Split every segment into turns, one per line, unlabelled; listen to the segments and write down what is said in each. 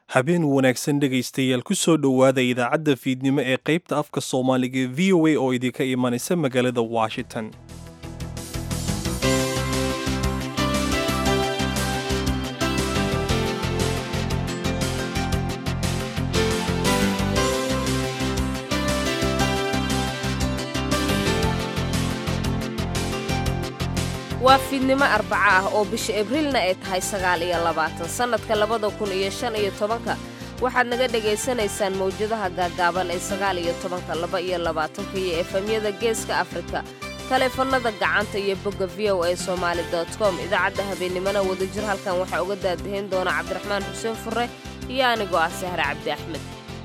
habeen wanaagsan dhegaystayaal ku soo dhowaada idaacadda fiidnimo ee qaybta afka soomaaliga ee v o a oo idinka imanaysa magaalada washington
waa fiidnimo arbaco ah oo bisha abriilna ay tahay sagaal iyo labaatan sannadka labada kun iyo shan iyo tobanka waxaad naga dhegaysanaysaan mawjadaha gaagaaban ee sagaal iyo tobanka laba iyo labaatanka iyo efemyada geeska afrika taleefannada gacanta iyo bogga v o a somaali com idaacadda habeennimona wadajir halkan waxaa uga daadahayn doona cabdiraxmaan xuseen fure iyo anigoo ah sahre cabdi axmed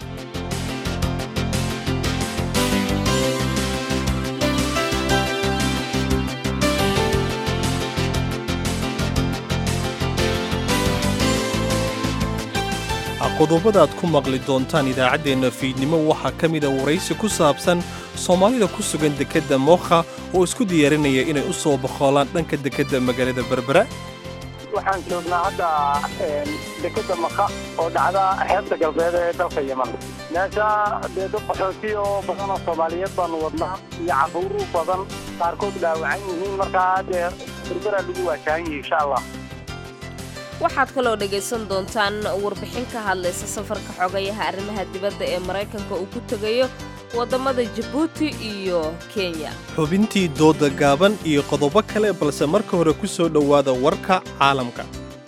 qodobada aad ku maqli doontaan idaacaddeenna fiidnimo waxaa ka mida waraysi ku saabsan soomaalida ku sugan dekedda mookha oo isku diyaarinaya inay u soo boqoolaan dhanka dekedda magaalada berbera
waxaan joognaa hadda dekedda maka oo dhacda xeebta galbeed ee dalka yeman meesha dee dad qaxooti oo badan oo soomaaliyeed baanu wadnaa iyo caruuru badan qaarkood dhaawacan yihiin markaa dee berbera lagu waajahan yihi insha allah
waxaad kaloo dhegaysan doontaan warbixin ka hadlaysa safarka xogayaha arrimaha dibadda ee maraykanka uu ku tegayo waddamada jabuuti iyo kenya
xubintii dooda gaaban iyo qodobo kale balse marka hore ku soo dhowaada warka caalamka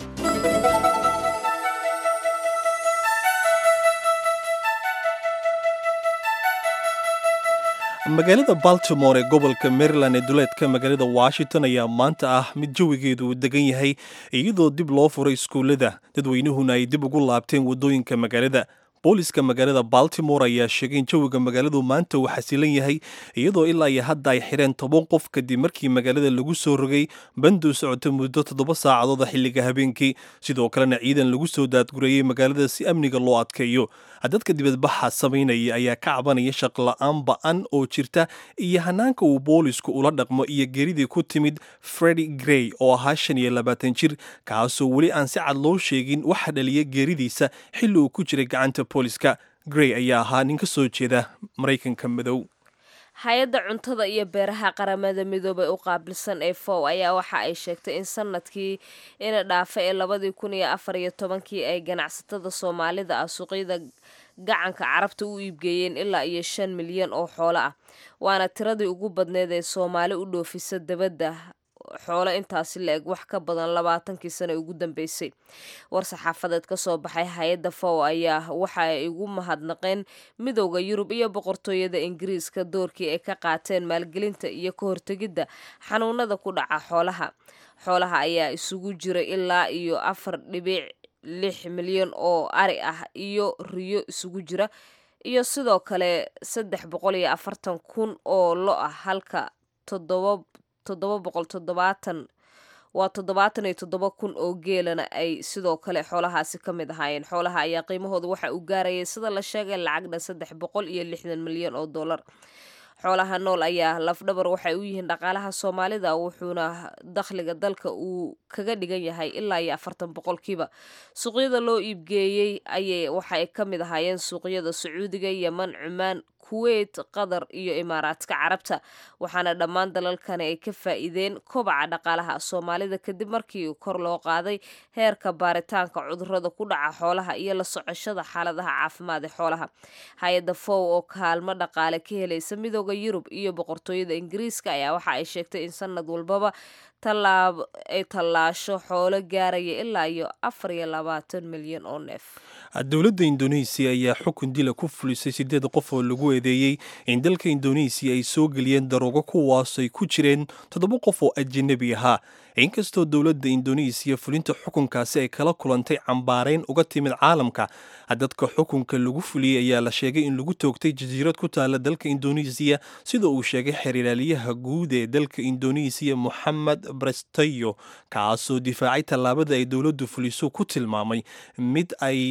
magaalada baltimore ee gobolka maryland ee duleedka magaalada washington ayaa maanta ah mid jawigeedu uu degan yahay iyadoo dib loo furay iskuullada dadweynuhuna ay dib ugu laabteen waddooyinka magaalada booliska magaalada baltimore ayaa sheegay in jawiga magaaladu maanta uu xasilan yahay iyadoo ilaa iyo hadda ay xidheen toban qof kadib markii magaalada lagu soo rogay banduu socota muddo toddoba saacadooda xilliga habeenkii sidoo kalena ciidan lagu soo daadgureeyey magaalada si amniga loo adkeeyo dadka dibadbaxa samaynaya ayaa ka cabanaya shaqla-aan ba-an oo jirta iyo hanaanka uu boolisku ula dhaqmo iyo geridii ku timid fredi grey oo ahaa shan iyo labaatan jir kaasoo weli aan si cad loo sheegin waxa dhaliya geeridiisa xilli uu ku jiray gacanta booliska grey ayaa ahaa nin ka soo jeeda maraykanka madow
hay-adda cuntada iyo beeraha qaramada midoobay u qaabilsan ee fow ayaa waxa ay sheegtay in sanadkii ina dhaafa ee labadii kun iyo afar iyo tobankii ay ganacsatada soomaalida ah suuqyada gacanka carabta u iibgeeyeen ilaa iyo shan milyan oo xoolo ah waana tiradii ugu badneed ee soomaali u dhoofisa dabadda xoolo intaasi la eg wax ka badan labaatankii sano ugu dambeysay war-saxaafadeed ka soo baxay hay-adda fow ayaa waxa ay ugu mahadnaqeen midowda yurub iyo boqortooyada ingiriiska doorkii ay ka qaateen maalgelinta iyo ka hortegidda xanuunada ku dhaca xoolaha xoolaha ayaa isugu jira ilaa iyo afar dhibic lix milyan oo ari ah iyo riyo isugu jira iyo sidoo kale saddex boqol iyo afartan kun oo lo ah halka toddoba toddoba boqol toddobaatan waa toddobaatan iyo toddoba kun oo geelana ay sidoo kale xoolahaasi ka mid ahaayeen xoolaha ayaa qiimahooda waxa uu gaarayay sida la sheegay lacagna saddex boqol iyo lixdan milyan oo dollar xoolaha nool ayaa lafdhabar waxay u yihiin dhaqaalaha soomaalida wuxuuna dakhliga dalka uu kaga dhigan yahay ilaa iyo afartan boqolkiiba suuqyada loo iibgeeyey ayay waxay ka mid ahaayeen suuqyada sacuudiga yeman cumaan kuweyt qatar iyo imaaraadka carabta waxaana dhammaan dalalkani ay ka faa'iideen kobaca dhaqaalaha soomaalida kadib markii kor loo qaaday heerka baaritaanka cudurada ku dhaca xoolaha iyo la socoshada xaaladaha caafimaad ee xoolaha hay-adda fow oo kaalmo dhaqaale ka helaysa midooda yurub iyo boqortooyada ingiriiska ayaa waxa ay sheegtay in sanad walbaba tallaab ay tallaasho xoolo gaaraya ilaa iyo afar iyo labaatan milyan oo neef
dowladda indoneesiya ayaa xukun dila ku fulisay siddeed qof oo lagu eedeeyey in dalka indoneesiya ay soo geliyeen daroogo kuwaasay ku jireen toddoba qof oo ajanabi ahaa inkastoo dowladda indoneesiya fulinta xukunkaasi ay kala kulantay cambaarayn uga timid caalamka dadka xukunka lagu fuliyey ayaa la sheegay in lagu toogtay jasiirad ku taala dalka indoneesiya sida uu sheegay xeerilaaliyaha guud ee dalka indoneesiya moxamed brestayo kaasoo difaacay tallaabada ay dowladdu fuliso ku tilmaamay mid ay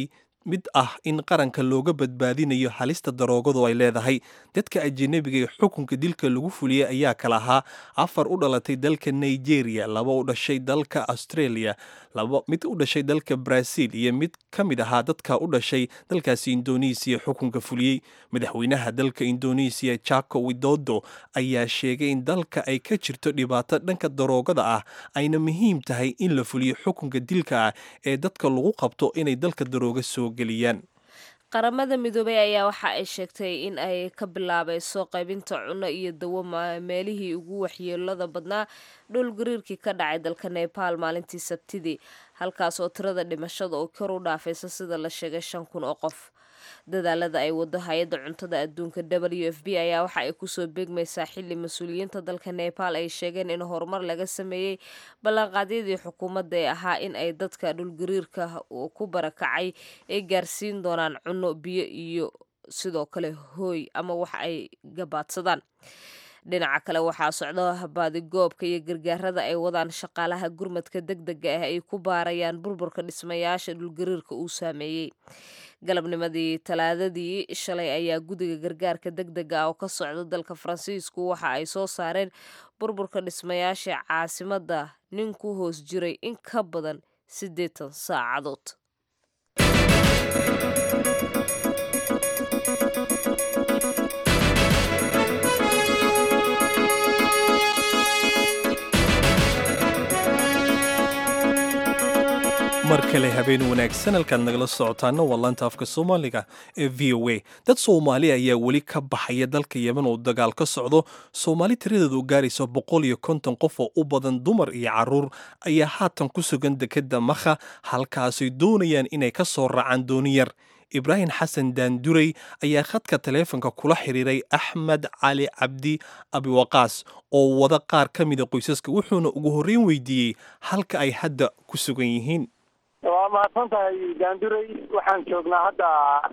mid ah in qaranka looga badbaadinayo halista daroogadu ay leedahay dadka ajanabiga ee xukunka dilka lagu fuliyey ayaa kala ahaa afar u dhalatay dalka nigeria laba u dhashay dalka australia mid u dhashay dalka brazil iyo mid ka mid ahaa dadka u dhashay dalkaasi indonesiya xukunka fuliyey madaxweynaha dalka indonesiya jako widodo ayaa sheegay in dalka ay ka jirto dhibaato dhanka daroogada ah ayna muhiim tahay in la fuliyo xukunka dilka ah ee dadka lagu qabto inay dalka darooga soo geliyaan
qaramada midoobey ayaa waxa ay sheegtay in ay ka bilaabayso qaybinta cunno iyo dawo meelihii ugu waxyeelada badnaa dhul gariirkii ka dhacay dalka nebaal maalintii sabtidii halkaas oo tirada dhimashada oo kor u dhaafaysa sida la sheegay shan kun oo qof dadaalada ay wado hay-adda cuntada adduunka w f b ayaa waxa ay kusoo beegmaysaa xili mas-uuliyiinta dalka nebaal ay sheegeen in horumar laga sameeyey ballanqaadyadii xukuumadda ee ahaa in ay dadka dhulgariirka ku barakacay ay gaarsiin doonaan cunno biyo iyo sidoo kale hooy ama wax ay gabaadsadaan dhinaca kale waxaa socda baadigoobka iyo gargaarada ay wadaan shaqaalaha gurmadka deg dega ah ay ku baarayaan burburka dhismayaasha dhulgariirka uu saameeyey galabnimadii talaadadii shalay ayaa guddiga gargaarka deg dega ah oo ka socda dalka faransiisku waxa ay soo saareen burburka dhismayaasha caasimadda nin ku hoos jiray in ka badan siddeetan saacadood
mar kale habeen wanaagsan halkaad nagala socotaana waa laanta afka soomaaliga ee v o a dad soomaali ayaa weli ka baxaya dalka yemen oo dagaal ka socdo soomaali tiradeedu gaaraysa boqol iyo konton qof oo u badan dumar iyo caruur ayaa haatan ku sugan dekeda makha halkaasay doonayaan inay ka soo raacaan dooniyar ibraahim xasan daanduray ayaa khadka taleefonka kula xiriiray axmed cali cabdi abiwaqaas oo wada qaar ka mida qoysaska wuxuuna ugu horreyn weydiiyey halka ay hadda ku sugan yihiin
waa mahadsan tahay daanduray waxaan joognaa hadda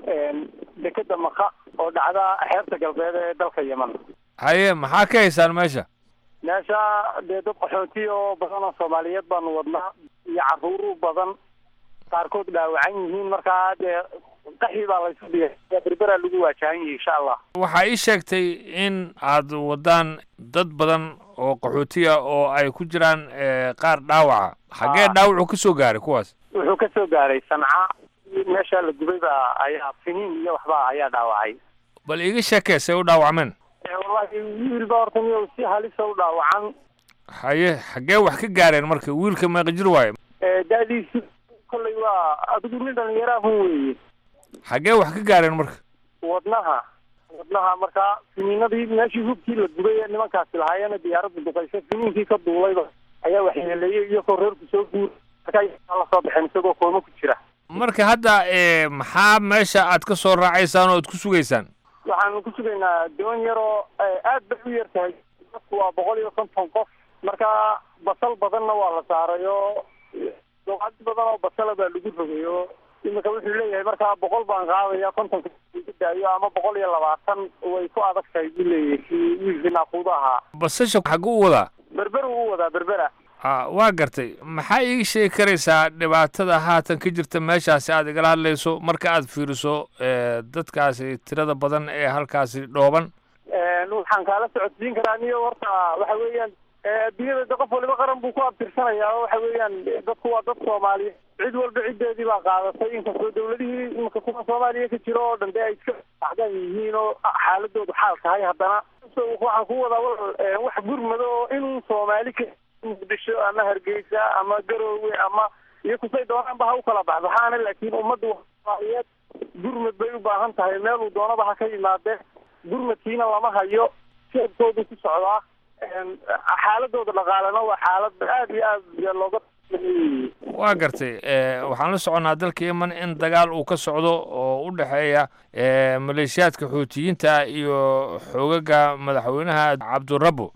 dekeda maka oo dhacda xeebta galbeed ee dalka yemen
haye maxaa ka haysaan meesha
meesha dee dad qaxooti oo badan oo soomaaliyeed baanu wadnaa iyo caruur badan qaarkood dhaawacan yihiin markaa dee qaxi baa laysu dhigay berberaa lagu waajahan yahay insha allah
waxaa ii sheegtay in aad wadaan dad badan oo qaxootiya oo ay ku jiraan qaar dhaawaca xaggee dhaawacu ka soo gaaray kuwaas
wuxuu ka soo gaaray sanca meesha la gubay baa ayaa finiin iyo waxba ayaa dhaawacay
bal iiga sheekee say u dhaawacmeen
wallahi wiil baa horta miyo si halisa u dhaawacan
haye xaggee wax ka gaareen marka wiilka meeqa jir waaye
daadiisi kollay waa adigu nin dhalinyaraahun weeye
xaggee wax ka gaareen marka
wadnaha wadnaha markaa finiinadii meeshii hubkii la gubay ee nimankaasi lahaayeen diyaaradda duqaysa finiinkii ka duulayba ayaa waxyeeleeyey iyagoo reerku soo guur markaa la soo baxeen isagoo kooma ku jira
marka hadda maxaa meesha aad ka soo raacaysaan oo ad ku sugaysaan
waxaanu ku sugaynaa doon yaroo aad bay u yar tahay dadku waa boqol iyo konton qof marka basal badanna waa la saaray oo doqaad badan oo basala baa lagu rogay oo imika wuxuu leeyahay markaa boqol baan qaadaya kontonka iga daayo ama boqol iyo labaatan way ku adag tahay buu leeyahay si wiilkii naaquudo ahaa
basasha xagguu u wadaa
berber uu u wadaa berbera
a waa gartay maxaa iiga sheegi karaysaa dhibaatada haatan ka jirta meeshaasi aad igala hadlayso marka aad fiiriso dadkaasi tirada badan ee halkaasi dhooban
waxaan kaala socodsiin karaa niyo horta waxa weeyaan adduunyada de qof waliba qaran buu ku abtirsanayaa oo waxa weeyaan dadku waa dad soomaaliyeed cid walba ciddeedii baa qaadatay inkastoo dawladihii imika kuwa soomaaliya ka jiro oo dhan de ay iska acdan yihiin oo xaaladoodu xaal tahay haddana waxaan ku wadaa wax gurmado oo inuu soomaali ka muqdisho ama hargeysa ama garoowe ama iyo kusay doonaanba ha u kala baxbaxaana laakiin ummadda soomaaliyeed gurmad bay u baahan tahay meeluu doonaba ha ka yimaadee gurmadkiina lama hayo seebkoodu ku socdaa xaaladooda dhaqaalena waa xaalad aad iyo aad looga
waa gartay waxaan la soconnaa dalka yemen in dagaal uu ka socdo oo u dhexeeya maleeshiyaadka xuutiyiinta iyo xoogaga madaxweynaha cabdirabo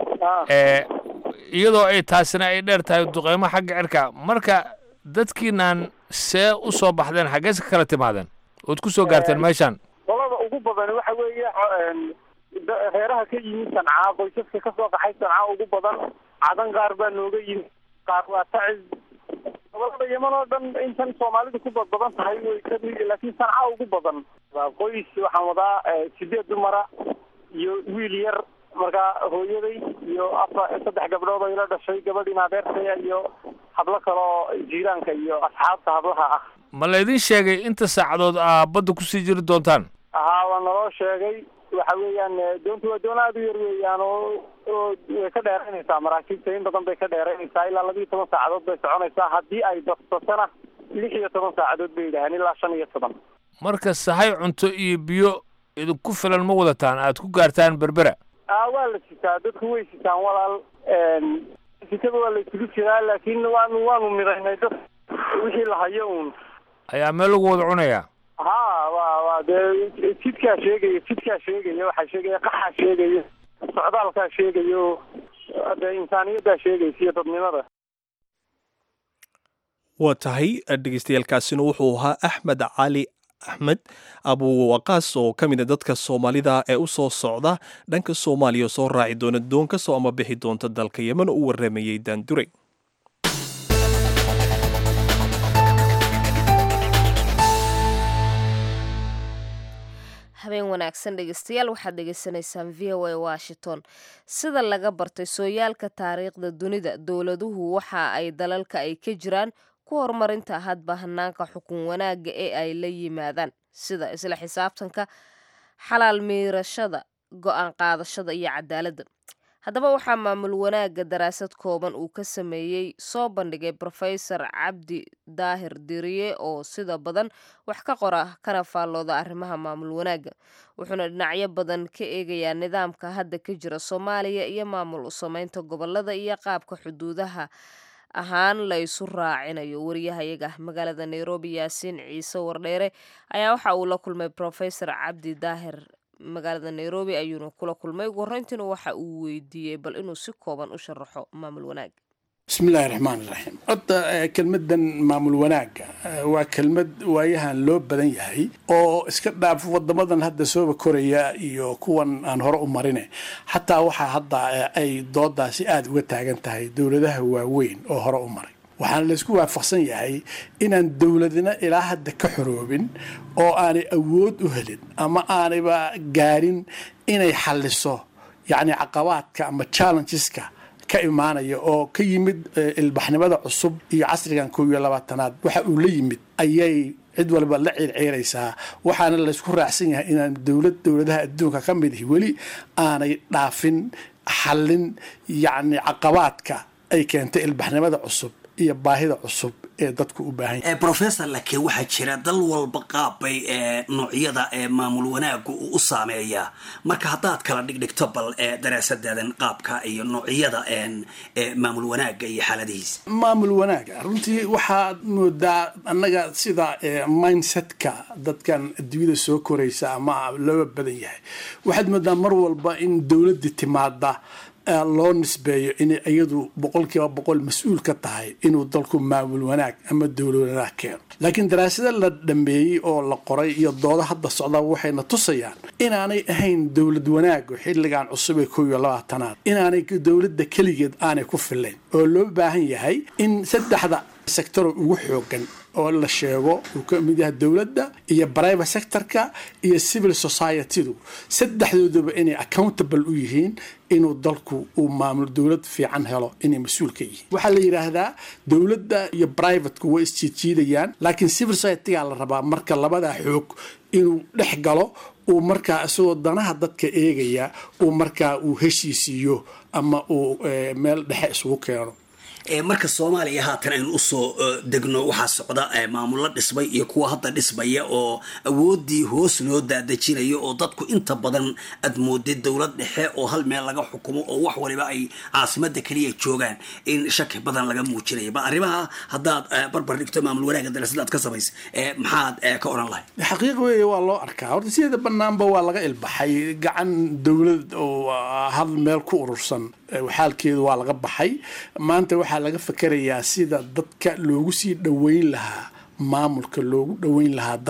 iyadoo ay taasina ay dheer tahay duqeymo xagga cirka marka dadkiinan see u soo baxdeen xaggees ka kala timaadeen ood ku soo gaarteen meeshaan
qolada ugu badan waxa weeye reeraha ka yimid sancaa qoysaska kasoo qaxay sancaa ugu badan cadan qaar baa nooga yimid qaar waa tacis gobolada yeman oo dhan intan soomaalidu ku badbadan tahay way ka laakiin sanca ugu badan qoys waxaan wadaa sideed dumara iyo wiil yar markaa hooyaday iyo afa saddex gabdhood oo ila dhashay gabadhiin adeertaya iyo hablo kaloo jiiraanka iyo asxaabta hablaha ah
ma laydin sheegay inta saacadood aa badda kusii jiri doontaan
haa waa naloo sheegay waxa weeyaan doontu waa doon aada u yar weeyaan oo oo way ka dheeraynaysaa maraakiibta in badan bay ka dheeraynaysaa ilaa labiiyo toban saacadood bay soconaysaa haddii ay basbasana lix iyo toban saacadood bay yidhaaheen ilaa shan iyo toban
marka sahay cunto iyo biyo idinku filan ma wadataan aad ku gaartaan berbera
a waa la sitaa dadku way sitaan walaal sitada waa la isugu jiraa laakiin waanu waanu midaynay dad wixii la hayo uun
ayaa meel lagu wada cunayaa
ha wa wa dee jidkaa sheegaya jidkaa sheegaya waxaa sheegaya qaxaa sheegaya socdaalkaa sheegayo dee insaaniyaddaa sheegaysa iyo dadnimada
waa tahay dhegeystayaaalkaasina wuxuu ahaa axmed cali axmed abuwaqaas oo ka mid a dadka soomaalida ee u soo socda dhanka soomaaliya oo soo raaci doona doon ka soo ama bixi doonta dalka yemen oo u waramayey daandure
habeen wanaagsan dhegeystayaal waxaad dhegeysanaysaan v o a washington sida laga bartay sooyaalka taariikhda dunida dowladuhu waxa ay dalalka ay ka jiraan ku horumarinta hadba hanaanka xukun wanaagga ee ay la yimaadaan sida isla xisaabtanka xalaal miirashada go-aan qaadashada iyo cadaaladda haddaba waxaa maamul wanaagga daraasad kooban uu ka sameeyey soo bandhigay brofesor cabdi daahir diriye oo sida badan wax ka qora kana faallooda arrimaha maamul wanaagga wuxuuna dhinacyo badan ka eegayaa nidaamka hadda ka jira soomaaliya iyo maamul u sameynta gobolada iyo qaabka xuduudaha ahaan la isu raacinayo wariyahayaga magaalada nairobi yaasiin ciise wardheere ayaa waxa uu la kulmay brofesor cabdi daahir magaalada nairobi ayuuna kula kulmay ugu horreyntiina waxa uu weydiiyey bal inuu si kooban u sharaxo maamul wanaag
bismillahi raxmaan iraxiim horta kelmadan maamul wanaagga waa kelmad waayahan loo badan yahay oo iska dhaaf wadamadan hadda sooba koraya iyo kuwan aan hore u marine xataa waxaa hadda ay doodaasi aada uga taagan tahay dowladaha waaweyn oo hore u maray waxaana laysku waafaqsan yahay inaan dowladina ilaa hadda ka xoroobin oo aanay awood u helin ama aanayba gaarin inay xalliso yacni caqabaadka ama challengeska ka imaanaya oo ka yimid ilbaxnimada cusub iyo casrigan kow iyo labaatanaad waxa uu la yimid ayay cid walba la ciirciiraysaa waxaana laysku raacsan yahay inaan dowlad dowladaha adduunka ka mid ihi weli aanay dhaafin xallin yacni caqabaadka ay keentay ilbaxnimada cusub iyo baahida cusub ee dadku u baahan yahay
professor laakiin waxaa jira dal walba qaabbay ee noocyada ee maamul wanaagga uu u saameeyaa marka haddaad kala dhigdhigto bal ee daraasadaadan qaabka iyo noocyada ee maamul wanaagga iyo xaaladihiisa
maamul wanaaga runtii waxaad moodaa annaga sida mindsetka dadkan adduunyada soo koraysa ama looga badan yahay waxaad moodaa mar walba in dowladda timaada loo nisbeeyo inay iyadu boqolkiiba boqol mas-uul ka tahay inuu dalku maamul wanaag ama dowlad wanaag keeno laakiin daraasado la dhameeyey oo la qoray iyo doodo hadda socda waxayna tusayaan inaanay ahayn dowlad wanaagu xilligan cusub ee kow iyo labaatanaad inaanay dowladda keligeed aanay ku filayn oo loo baahan yahay in saddexda sectoro ugu xoogan oo la sheego uu ka mid yahay dowladda iyo private sectorka iyo civil society-du saddexdooduba inay accountable u yihiin inuu dalku uu maamul dowlad fiican helo inay mas-uul ka yihiin waxaa la yidhaahdaa dowladda iyo privateku way isjiidjiidayaan laakiin civil society-gaa la rabaa marka labadaa xoog inuu dhex galo uu markaa isagoo danaha dadka eegaya uu markaa uu heshiisiiyo ama uu meel dhexe isugu keeno
marka soomaaliya haatan aynu usoo degno waxaa socda maamulo dhismay iyo kuwa hadda dhismaya oo awoodii hoos loo daadejinayo oo dadku inta badan aad moodid dowlad dhexe oo hal meel laga xukumo oo wax waliba ay caasimada keliya joogaan in shaki badan laga muujinayo bal arrimaha haddaad barbar dhigto maamul wanaaga darasadaad ka samaysa maxaad ka oran lahay
xaqiiq weeye waa loo arkaa horta sideeda banaanba waa laga ilbaxay gacan dowlad oo hal meel ku urursan xaalkeedu waa laga baxay maanta waxaa laga fakerayaa sida dadka loogu sii dhoweyn lahaa maamulka loogu dhoweyn lahaa dadka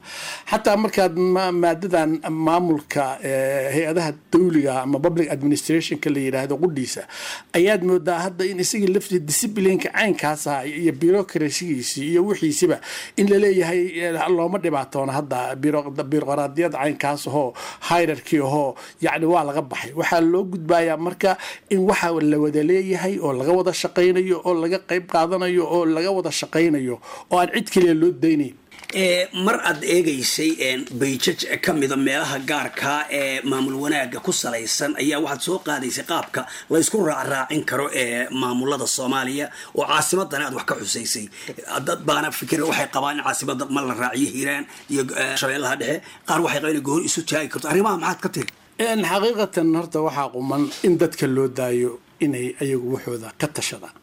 xataa markaad maadadan maamulka hay-adaha dawliga ama public administrationka la yidhaahdo qudhiisa ayaad moodaa hadda in isagii laftii disciplineka caynkaasa iyo bureaucracygiisii iyo wixiisiba in laleeyahay looma dhibaatoona hadda biroqraadiyada caynkaas ahoo hierarchy ahoo yacni waa laga baxay waxaa loo gudbayaa marka in waxa la wada leeyahay oo laga wada shaqaynayo oo laga qayb qaadanayo oo laga wada shaqaynayo oo aan cid kaliya loo daynayn
mar aad eegaysay bayjaj ka mida meelaha gaarkaa ee maamul wanaaga ku salaysan ayaa waxaad soo qaadaysay qaabka laysku raacraacin karo ee maamulada soomaaliya oo caasimadana aad wax ka xusaysay dad baana fikir waxay qabaan in caasimada ma la raaciyo hiiraan iyo shabeellaha dhexe qaar waxay qabaan in gooni isu taagi karto arrimaha maxaad ka tiri
xaqiiqatan horta waxaa quman in dadka loo daayo inay ayagu waxooda ka tashadaan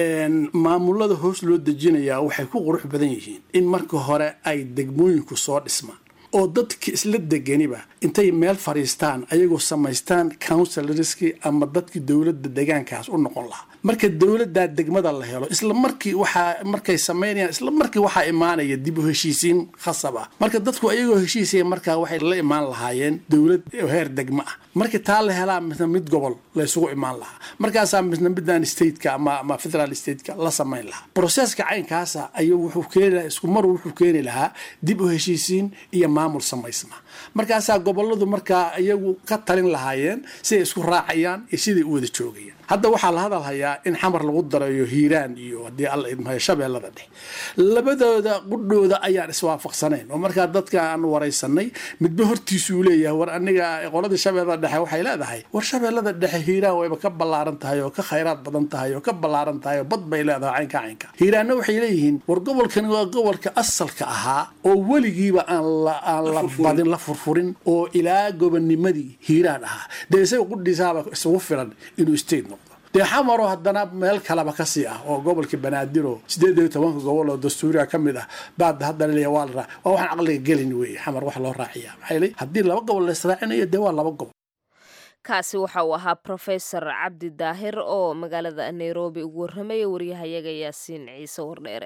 maamulada hoos loo dejinayaa waxay ku qurux badan yihiin in marka hore ay degmooyinku soo dhismaan oo dadka isla deganiba intay meel fadhiistaan ayagoo samaystaan counsilorski ama dadkii dowladda deegaankaas u noqon lahaa marka dowladdaa degmada la helo isla markii waxaa markay samaynayaan isla markii waxaa imaanaya dib u heshiisiin khasab ah marka dadku ayagoo heshiisaya markaa waxay la imaan lahaayeen dowlad heer degmo ah markii taa la helaa misna mid gobol la isugu imaan lahaa markaasaa misna middan stateka ama ama federal stateka la samayn lahaa broseska caynkaasa ayuu wuxuu keeni lahaa isku mar wuxuu keeni lahaa dib u heshiisiin iyo maamul samaysma markaasaa goboladu markaa iyagu ka talin lahaayeen siday isku raacayaan iyo siday u wada joogayaan hadda waxaa la hadalhayaa in xamar lagu darayo hiiraan iyo haddii alla idmahayo shabeellada dhex labadooda qudhooda ayaan iswaafaqsanayn oo markaa dadka aan waraysanay midba hortiisuu leeyahay war aniga qoladii shabeellada dhexe waxay leedahay war shabeellada dhexe hiiraan wayba ka ballaaran tahay oo ka khayraad badan tahay oo ka ballaaran tahay oo bad bay leedahay caynka caynka hiiraanna waxay leeyihiin war gobolkani waa gobolka asalka ahaa oo weligiiba aan aan la badin la furfurin oo ilaa gobonimadii hiiraan ahaa dee isaga qudhiisaaba isugu filan inuu state noqdo dee xamaro haddana meel kaleba kasii ah oo gobolka banaadir sideed iyo tobanka gobol oo dastuuriga ka mid ah baad haddana leeya waa la raa waa waxaan caqliga gelin weeye xamar wax loo raaciya maxay leey haddii laba gobol la israacinayo dee waa laba gobol
kaasi waxa uu ahaa profesor cabdi daahir oo magaalada nairobi ugu warramaya waryahayaga yaasiin ciise wardheere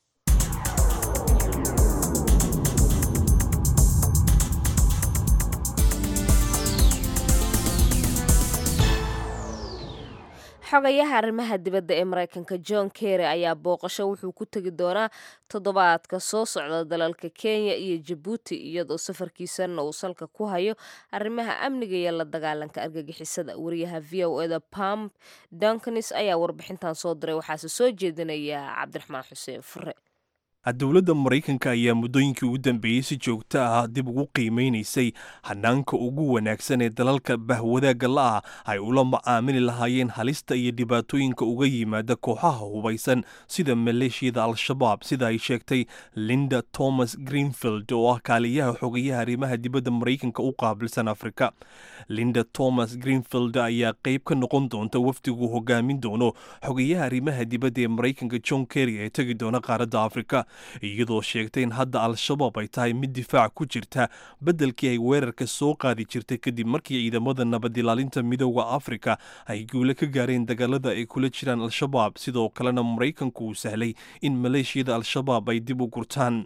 xogayaha arrimaha dibadda ee maraykanka john kerry ayaa booqasho wuxuu ku tegi doonaa toddobaadka soo socda dalalka kenya iyo jabuuti iyadoo safarkiisana uu salka ku hayo arrimaha amniga iyo la dagaalanka argagixisada wariyaha v o eda pam donkanis ayaa warbixintan soo diray waxaase soo jeedinaya cabdiraxmaan xuseen fure
dowladda maraykanka ayaa muddooyinkii ugu dambeeyey si joogto ah dib ugu qiimeynaysay hanaanka ugu wanaagsan ee dalalka bahwadaagga la-ah ay ula macaamili lahaayeen halista iyo dhibaatooyinka uga yimaada kooxaha hubaysan sida maleeshiyada al-shabaab sida ay sheegtay linda thomas greenfield oo ah kaaliyaha xogayaha arrimaha dibadda maraykanka u qaabilsan afrika linda thomas greenfield ayaa qayb ka noqon doonta wafdigu hogaamin doono xogayaha arrimaha dibadda ee maraykanka john kerry ee tegi doona qaaradda afrika iyadoo sheegtay in hadda al-shabaab ay tahay mid difaac ku jirta beddelkii ay weerarka soo qaadi jirtay kadib markii ciidamada nabadilaalinta midooda afrika ay guule ka gaareen dagaalada ay kula jiraan al-shabaab sidoo kalena maraykanku uu sahlay in maleeshiyada al-shabaab ay dib u gurtaan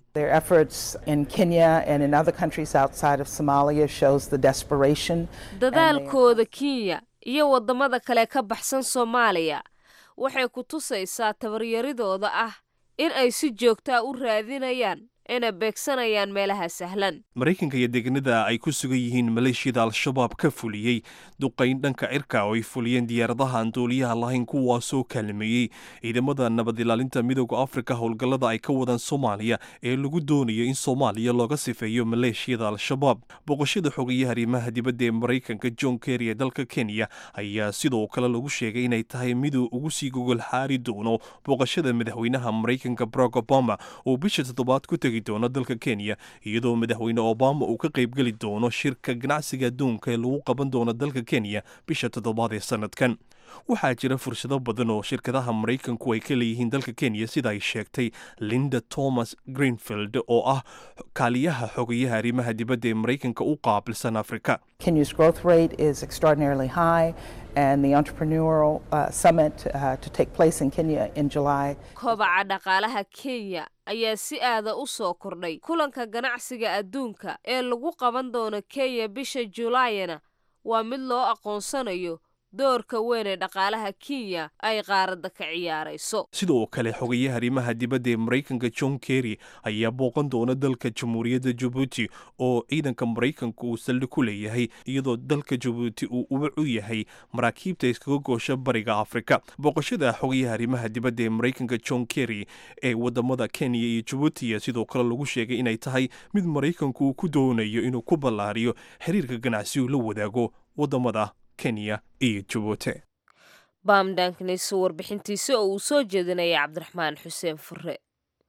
dadaalkooda kenya iyo wadamada kale ka baxsan soomaaliya waxay ku tusaysaa tabaryaridooda ah in ay si joogtaa u raadinayaan inay beegsanayaan meelaha sahlan
maraykanka iyo deegaanada ay ku sugan yihiin maleeshiyada al-shabaab ka fuliyey duqayn dhanka cirka oo ay fuliyeen diyaaradaha aan duuliyaha lahayn kuwaasoo kaalmeeyey ciidamada nabadilaalinta midooda afrika howlgallada ay ka wadaan soomaaliya ee lagu doonayo in soomaaliya looga sifeeyo maleeshiyada al-shabaab boqoshada xogayaha arrimaha dibadda ee maraykanka john kerry ee dalka kenya ayaa sidoo kale lagu sheegay inay tahay miduu ugu sii gogol xaari doono booqashada madaxweynaha maraykanka barack obama oo bisha toddobaad ku tegi doono dalka kenya iyadoo madaxweyne obama uu ka qaybgeli doono shirka ganacsiga adduunka ee lagu qaban doono dalka kenya bisha toddobaad ee sanadkan waxaa jira fursado badan oo shirkadaha maraykanku ay ka leeyihiin dalka kenya sida ay sheegtay linda thomas greenfield oo ah kaaliyaha xogayaha arrimaha dibadda ee maraykanka u qaabilsan afrika
Kenya's growth rate is extraordinarily high, and the entrepreneurial uh, summit uh, to take place in Kenya in July.
kobaca dhaqaalaha kenya ayaa si aada u soo kordhay kulanka ganacsiga adduunka ee lagu qaban doono kenya bisha julaayana waa mid loo aqoonsanayo doorka weyn ee dhaqaalaha kenya ay qaaradda ka ciyaarayso
sidoo kale xogayaha arrimaha dibadda ee maraykanka john kerry ayaa booqan doona dalka jamhuuriyadda jabuuti oo ciidanka maraykanka uu saldhig ku leeyahay iyadoo dalka jabuuti uu ubac u yahay maraakiibta iskaga goosha bariga afrika booqashada xogayaha arrimaha dibadda ee maraykanka john kerry ee wadamada kenya iyo jabuutiya sidoo kale lagu sheegay inay tahay mid maraykanku uu ku doonayo inuu ku ballaariyo xiriirka ganacsi uu la wadaago wadamada kenya iyo jabuuti
baamdanknis warbixintiisa oo uu soo jeedinaya cabdiraxmaan xuseen fure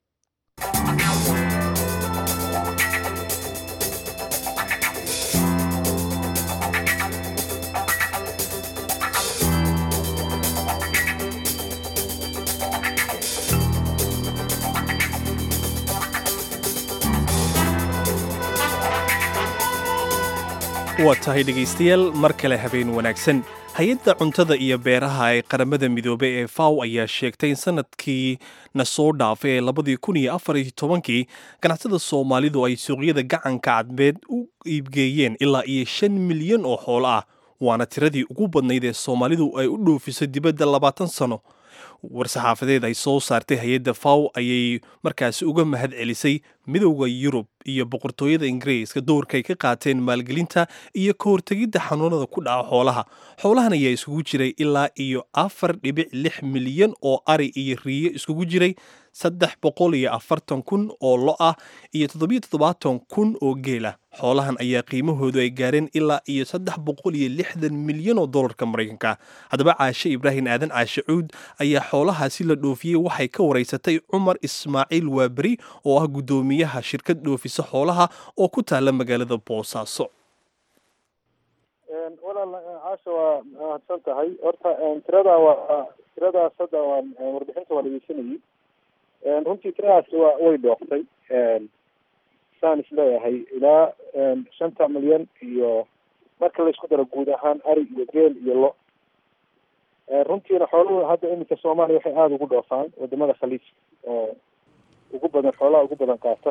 waa tahay dhegaystayaal mar kale habeen wanaagsan hay-adda cuntada iyo beeraha ee qaramada midoobey ee faw ayaa sheegtay in sanadkii na soo dhaafay ee labadii kun iyo afar iyo tobankii ganacsatada soomaalidu ay suuqyada gacanka cadmeed u iibgeeyeen ilaa iyo shan milyan oo xoolo ah waana tiradii ugu badnayd ee soomaalidu ay u dhoofiso dibadda labaatan sano war-saxaafadeed ay soo saartay hay-adda faw ayay markaasi uga mahad celisay midowda yurub iyo boqortooyada ingiriiska doorkaay ka qaateen maalgelinta iyo ka hortegidda xanuunada ku dhaca xoolaha xoolahan ayaa iskugu jiray ilaa iyo afar dhibic lix milyan oo ari iyo riyo iskugu jiray saddex boqol iyo afartan kun oo lo ah iyo toddobiyo toddobaatan kun oo geela xoolahan ayaa qiimahoodu ay gaareen ilaa iyo saddex boqol iyo lixdan milyan oo dollarka maraykanka haddaba caashe ibraahim aadan caashe cuud ayaa xoolahaasi la dhoofiyey waxay ka waraysatay cumar ismaaciil waaberi oo ah guddoomiyaha shirkad dhoofisa xoolaha oo ku taala magaalada boosaaso
walaal caasha waa mahadsan tahay horta tirada waa tiradaas hadda waa warbixinta waa dhegeysanayay runtii tiradaasi waa way dhooftay saan isleeyahay ilaa shanta milyan iyo marka laisku daro guud ahaan ari iyo geel iyo lo runtiina xooluhu hadda iminka soomaaliya waxay aada ugu dhoofaan wadamada khaliijka oo ugu badan xoolaha ugu badan qaata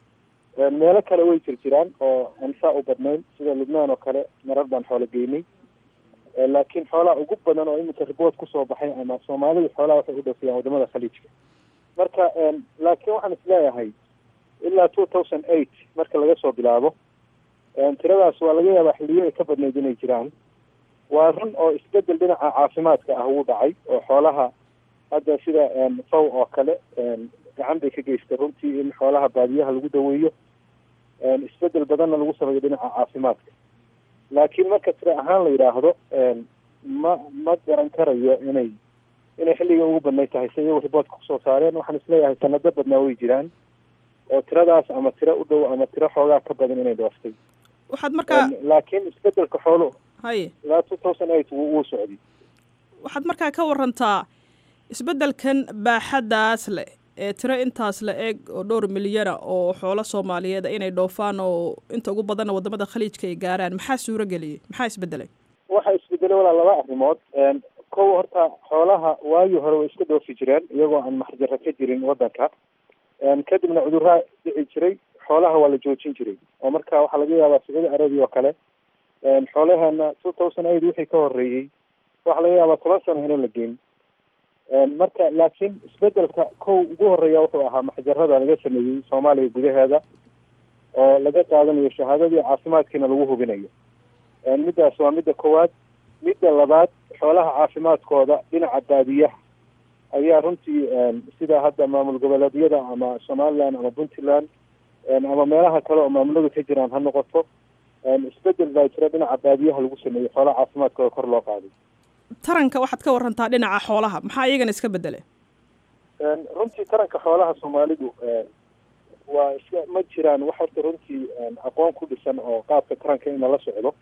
meelo kale way jir jiraan oo aan saa u badnayn sida lubnaan oo kale marar baan xoolo geynay laakiin xoolaha ugu badan oo iminka ribood kusoo baxay ama soomaalidu xoolaha waxay u dhoofiyaan wadamada khaliijka marka laakiin waxaan isleeyahay ilaa two thousand eight marka laga soo bilaabo tiradaas waa laga yaabaa xilliyo ay ka badnayd inay jiraan waa run oo isbedel dhinaca caafimaadka ah wuu dhacay oo xoolaha hadda sida faw oo kale gacan bay ka geystay runtii in xoolaha baadiyaha lagu daweeyo isbedel badanna lagu sameeyo dhinaca caafimaadka laakiin marka tira ahaan la yidhaahdo ma ma garan karayo inay inay xilliga ugu badnay tahay si iyagu riboodka kusoo saareen waxaan isleeyahay sanado badnaa way jiraan oo tiradaas ama tiro u dhow ama tiro xoogaa ka badan inay dhooftay
waxaad markaa
laakiin isbedelka xooluhu
haye
ilaa two thousand eight wuu wuu socday
waxaad markaa ka warantaa isbeddelkan baaxaddaas leh ee tiro intaas la eg oo dhowr milyana oo xoolo soomaaliyeed inay dhoofaan oo inta ugu badanna wadamada khaliijka ay gaaraan maxaa suuro geliyey maxaa isbedelay
waxaa isbedelay walaa laba arrimood kow horta xoolaha waagii hore way iska dhoofi jireen iyagoo aan maxjaro ka jirin wadanka kadibna cudurraa dhici jiray xoolaha waa la joojin jiray oo marka waxaa laga yaabaa sacuudi arabia oo kale xoolaheena two thousand eight wixii ka horeeyey waxaa laga yaabaa toban sano inaan la geyn marka laakiin isbedelka kow ugu horeeya wuxuu ahaa maxjarada laga sameeyey soomaaliya gudaheeda oo laga qaadanayo shahaadadii caafimaadkiina lagu hubinayo middaas waa midda koowaad midda labaad xoolaha caafimaadkooda dhinaca baadiyaha ayaa runtii sida hadda maamul goboleedyada ama somaliland ama puntland ama meelaha kale oo maamuladu ka jiraan ha noqoto isbedel baa jira dhinaca baadiyaha lagu sameeyey xoolaha caafimaadkooda kor loo qaaday
taranka waxaad ka warantaa dhinaca xoolaha maxaa iyagana iska bedelay
runtii taranka xoolaha soomaalidu waa iska ma jiraan wax horta runtii aqoon ku dhisan oo qaabka taranka in lala socdo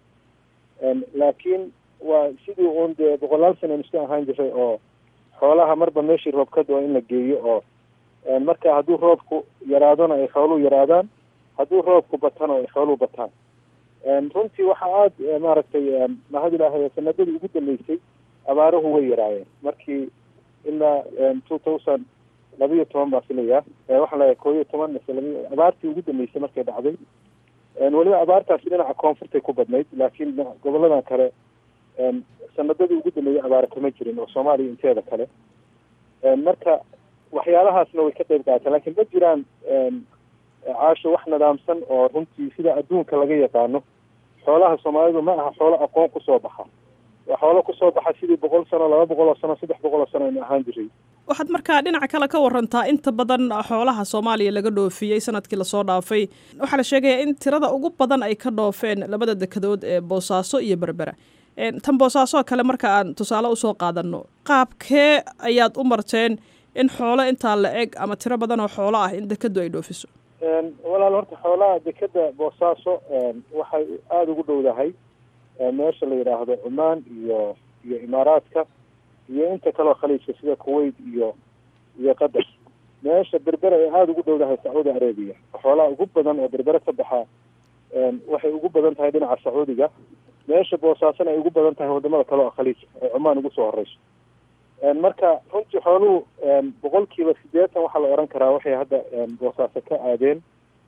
laakiin waa sidii uun dee boqolaal sana iska ahaan jiray oo xoolaha marba meeshii roob ka doo in la geeyo oo marka hadduu roobku yaraadona ay xooluhu yaraadaan hadduu roobku batana ay xooluhu bataan runtii waxaa aada maaragtay mahad ilaahay sanadadii ugu dambeysay abaaruhu way yaraayeen markii ilaa two thousand labiyo toban baa filayaa waxaan leeyahay koo iyo toban mise labiyo abaartii ugu dambeysay markay dhacday weliba abaartaasi dhinaca koonfurtay ku badnayd laakiin goboladan kale sanadadii ugu dambeeyay abaare kama jirin oo soomaaliya inteeda kale marka waxyaalahaasna way ka qayb qaataan lakiin ma jiraan caasho wax nidaamsan oo runtii sida adduunka laga yaqaano xoolaha soomaalidu ma aha xoolo aqoon kusoo baxa waa xoolo kusoo baxa sidii boqol sano laba boqol oo sano saddex boqol oo sano aynu ahaan jiray
waxaad markaa dhinaca kale ka warantaa inta badan xoolaha soomaaliya laga dhoofiyey sanadkii lasoo dhaafay waxaa la sheegayaa in tirada ugu badan ay ka dhoofeen labada dekedood ee boosaaso iyo berbera tan boosaaso kale marka aan tusaale usoo qaadano qaabkee ayaad u marteen in xoolo intaa la eg ama tiro badan oo xoolo ah in dekedu ay dhoofiso
walaal horta xoolaha dekeda boosaaso waxay aada ugu dhowdahay meesha la yidhaahdo cumaan iyo iyo imaaraadka iyo inta kaleo khaliijka sida kuwait iyo iyo qatar meesha berbera ay aada ugu dhowdahay sacuudi arabiya xoolaha ugu badan oo berbere ka baxa waxay ugu badan tahay dhinaca sacuudiga meesha boosaasona ay ugu badan tahay wadamada kale oo khaliijka ee cumaan ugu soo horeyso marka runtii xooluhu boqolkiiba sideetan waxaa la oran karaa waxay hadda boosaaso ka aadeen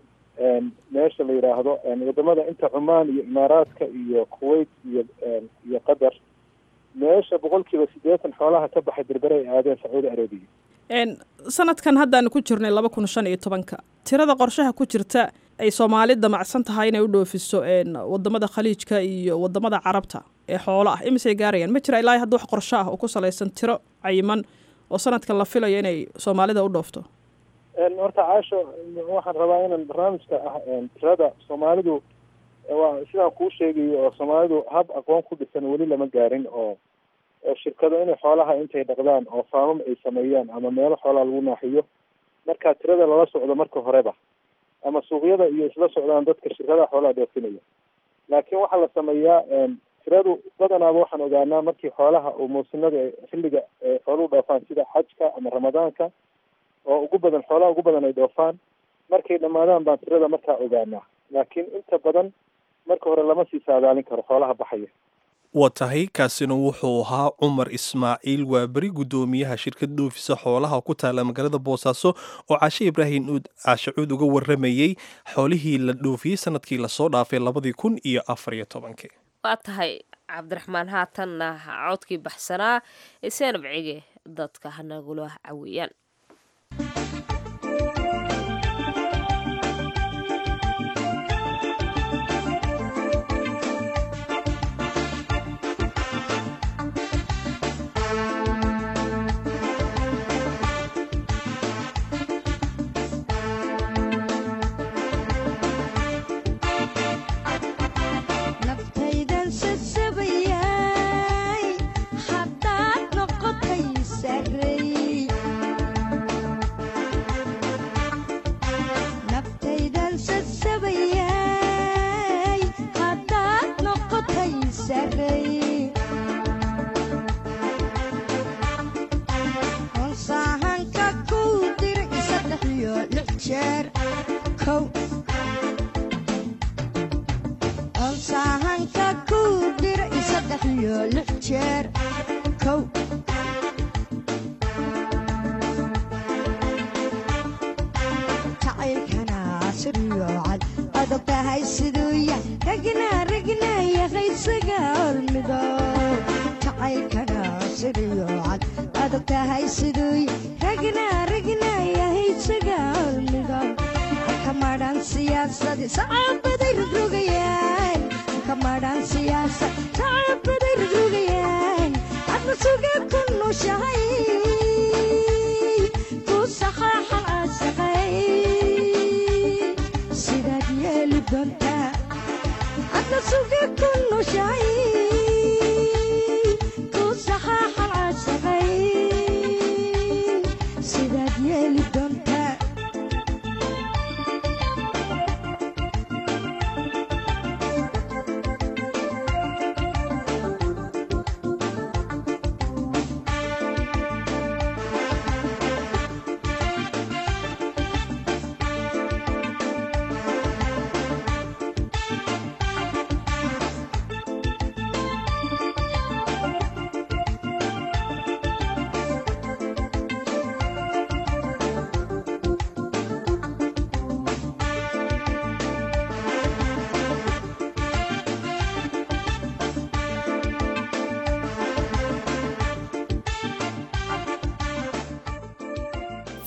meesha la yidhaahdo wadamada inta cumaan iyo imaaraadka iyo kuwait iyo iyo qatar meesha boqolkiiba sideetan xoolaha ka baxay berbere ay aadeen sacuudi arabiya
sanadkan haddaanu ku jirnay laba kun shan iyo tobanka tirada qorshaha ku jirta ay soomaali damacsan tahay inay u dhoofiso wadamada khaliijka iyo wadamada carabta ee xoolo ah imisay gaarayaan ma jira ilaa hadda wax qorsho ah oo ku salaysan tiro cayiman oo sanadkan la filayo inay soomaalida u dhoofto
horta caasho waxaan rabaa inaan barnaamijka ah tirada soomaalidu waa sidaan kuu sheegayo oo soomaalidu hab aqoon ku dhisan weli lama gaarin oo shirkado inay xoolaha intay dhaqdaan oo faamam ay sameeyaan ama meelo xoolaha lagu naaxiyo markaa tirada lala socdo marka horeba ama suuqyada iyo isla socdaan dadka shirkadaha xoolaha dhoofinaya laakiin waxaa la sameeyaa tiradu badanaaba waxaan ogaanaa markii xoolaha oo muusinada xilliga xooluhu dhoofaan sida xajka ama ramadaanka oo ugu badan xoolaha ugu badan ay dhoofaan markay dhammaadaan baan tirada markaa ogaanaa laakiin inta badan marka hore lama sii saadaalin karo xoolaha baxaya
waa tahay kaasina wuxuu ahaa cumar ismaaciil waa beri guddoomiyaha shirkad dhoofisa xoolaha ku taala magaalada boosaaso oo caashe ibraahim uud caashacuud uga waramayey xoolihii la dhoofiyey sanadkii lasoo dhaafay labadii kun iyo afar iyo tobankii
waa tahay cabdiraxmaan haatanna codkii baxsanaa ee seenab cige dadka hanagula caweeyaan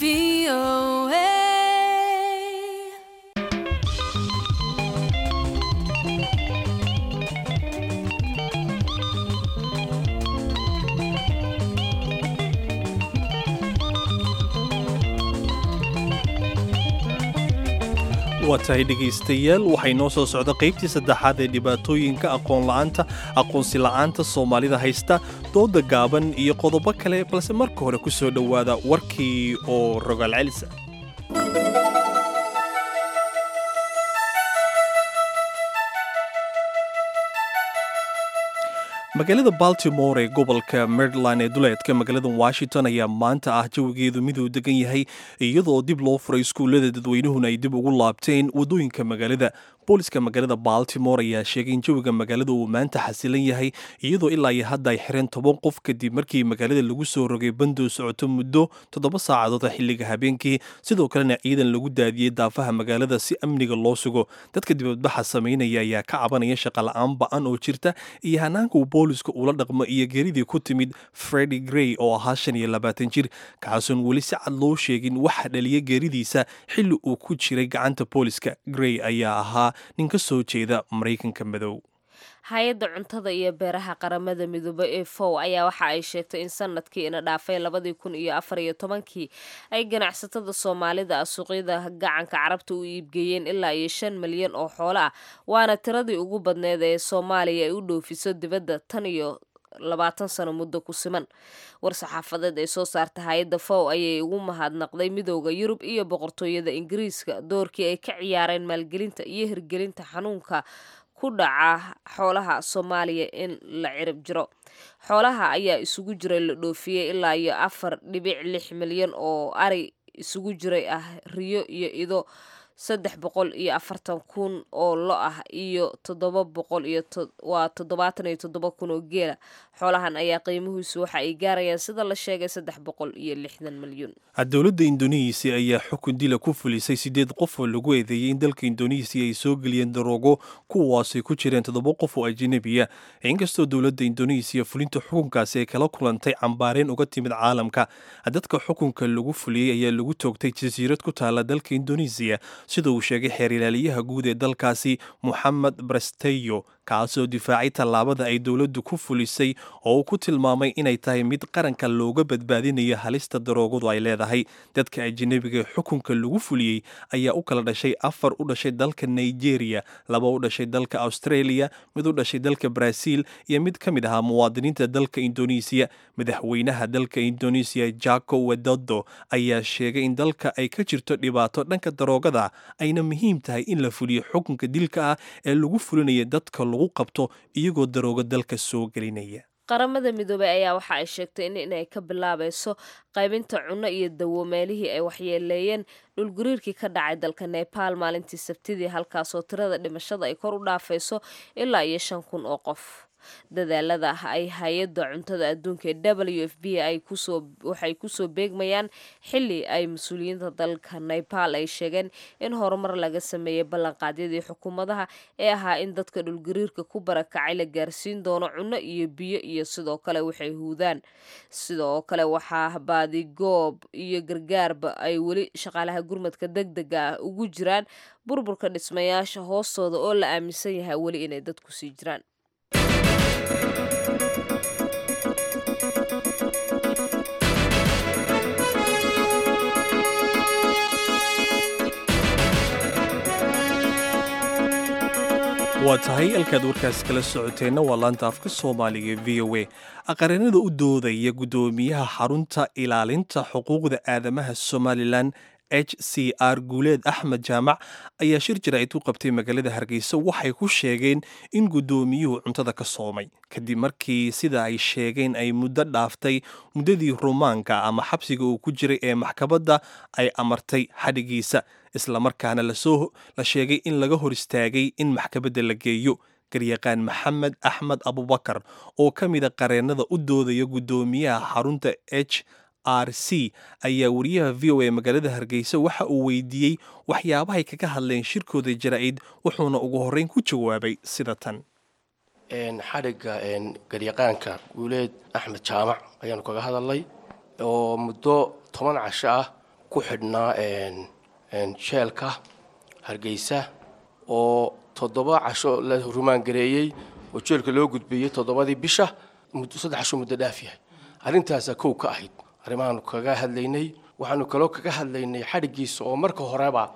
waa tahay dhegaystayaal waxay noo soo socda qaybtii saddexaad ee dhibaatooyinka aqoonla'aanta aqoonsi la'aanta soomaalida haysta dooda gaaban iyo qodobo kale balse marka hore ku soo dhowaada warkii oo rogaal celisa magaalada baltimore ee gobolka maryland ee duleedka magaalada washington ayaa maanta ah jawigeedu miduu degan yahay iyadoo dib loo furay iskuullada dadweynuhuna ay dib ugu laabteen waddooyinka magaalada booliska magaalada baltimore ayaa sheegay in jawiga magaalada uu maanta xasilan yahay iyadoo ilaa iyo hadda ay xireen toban qof kadib markii magaalada lagu soo rogay bandoo socoto muddo toddoba saacadood xilliga habeenkii sidoo kalena ciidan lagu daadiyey daafaha magaalada si amniga loo sugo dadka dibadbaxa samaynaya ayaa ka cabanaya shaqola'aan ba-an oo jirta iyo hanaanka uu boolisku ula dhaqmo iyo geeridii ku timid fredi grey oo ahaa shan iyo labaatan jir kaasuun weli si cad loo sheegin waxa dhaliya geeridiisa xilli uu ku jiray gacanta booliska grey ayaa ahaa nin ka soo jeeda maraykanka madow
hay-adda cuntada iyo beeraha qaramada midoobe ee fow ayaa waxa ay sheegtay in sanadkii ina dhaafay labadii kun iyo afar iyo tobankii ay ganacsatada soomaalida ah suuqyada gacanka carabta u iibgeeyeen ilaa iyo shan milyan oo xoolo ah waana tiradii ugu badneed ee soomaaliya ay u dhoofiso dibadda tan iyo labaatan sano muddo ku siman war-saxaafadeed ay soo saarta hay-adda fow ayay ugu mahadnaqday midooda yurub iyo boqortooyada ingiriiska doorkii ay ka ciyaareen maalgelinta iyo hirgelinta xanuunka ku dhaca xoolaha soomaaliya in la cirib jiro xoolaha ayaa isugu jiray la dhoofiyey ilaa iyo afar dhibic lix milyan oo ari isugu jiray ah riyo iyo ido saddex boqol iyo afartan kun oo lo ah iyo toddoba boqol iyo waa toddobaatan iyo toddoba kun oo geela xoolahan ayaa qiimihiisu waxa ay gaarayaan sida la sheegay saddex boqol iyo lixdan milyuun
dowladda indonesiya ayaa xukun dila ku fulisay sideed qof oo lagu eedeeyey in dalka indonesiya ay soo geliyeen daroogo kuwaasay ku jireen toddoba qof oo ajanabiya inkastoo dowladda indonesiya fulinta xukunkaasi ay kala kulantay cambaareen uga timid caalamka dadka xukunka lagu fuliyey ayaa lagu toogtay jasiirad ku taala dalka indonesiya sida uu sheegay xeer ilaaliyaha guud ee dalkaasi moxamed bresteyo kaasoo difaacay tallaabada ay dowladdu ku fulisay oo uu ku tilmaamay inay tahay mid qaranka looga badbaadinayo halista daroogadu ay leedahay dadka ajanabiga xukunka lagu fuliyey ayaa u kala dhashay afar u dhashay dalka nigeria laba u dhashay dalka australia mid u dhashay dalka brazil iyo mid ka mid ahaa muwaadiniinta dalka indonesiya madaxweynaha dalka indonesiya jako wedodo ayaa sheegay in dalka ay ka jirto dhibaato dhanka daroogada ayna muhiim tahay in la fuliyo xukunka dilka ah ee lagu fulinaya dadka lagu qabto iyagoo daroogo dalka soo gelinaya
qaramada midoobey ayaa waxa ay sheegtay in inay ka bilaabayso qaybinta cunno iyo dawo meelihii ay waxyeeleeyeen dhulgariirkii ka dhacay dalka nebaal maalintii sabtidii halkaasoo tirada dhimashada ay kor u dhaafayso ilaa iyo shan kun oo qof dadaalada ay hay-adda cuntada adduunka ee w f b ay kusoo waxay kusoo beegmayaan xili ay mas-uuliyiinta dalka nepal ay sheegeen in horumar laga sameeyey ballanqaadyadii xukuumadaha ee ahaa in dadka dhulgariirka ku barakacay la gaarsiin doono cunno iyo biyo iyo sidoo kale waxay huudaan sidoo kale waxaa baadigoob iyo gargaarba ay weli shaqaalaha gurmadka deg dega ah ugu jiraan burburka dhismayaasha hoostooda oo la aaminsan yahay weli inay dadku sii jiraan
waa tahay halkaad warkaas kala socoteenna waa laanta afka soomaaliga v o a aqarinada u doodaya guddoomiyaha xarunta ilaalinta xuquuqda aadamaha somalilan h c r guuleed axmed jaamac ayaa shir jaraa'id u qabtay magaalada hargeysa waxay ku sheegeen in guddoomiyuhu cuntada ka soomay kadib markii sida ay sheegeen ay muddo dhaaftay muddadii rumaanka ama xabsiga uu ku jiray ee maxkamadda ay amartay xadhigiisa islamarkaana lasoo la sheegay in laga hor istaagay in maxkamadda la geeyo garyaqaan maxamed axmed abubakar oo ka mida qareennada u doodaya guddoomiyaha xarunta h r c ayaa wariyaha v o a magaalada hargeysa waxa uu weydiiyey waxyaabahay kaga hadleen shirkooda jaraa'id wuxuuna ugu horreyn ku jawaabay sida tan
xadhigga garyaqaanka guuleed axmed jaamac ayaanu kaga hadalnay oo muddo toban casho ah ku xidhnaa jeelka hargeysa oo toddoba casho la rumaangareeyey oo jeelka loo gudbiyey toddobadii bisha saddex casho muddo dhaaf yahay arrintaasaa kow ka ahayd arrimahaanu kaga hadlaynay waxaanu kaloo kaga hadlaynay xadhiggiisa oo marka horeba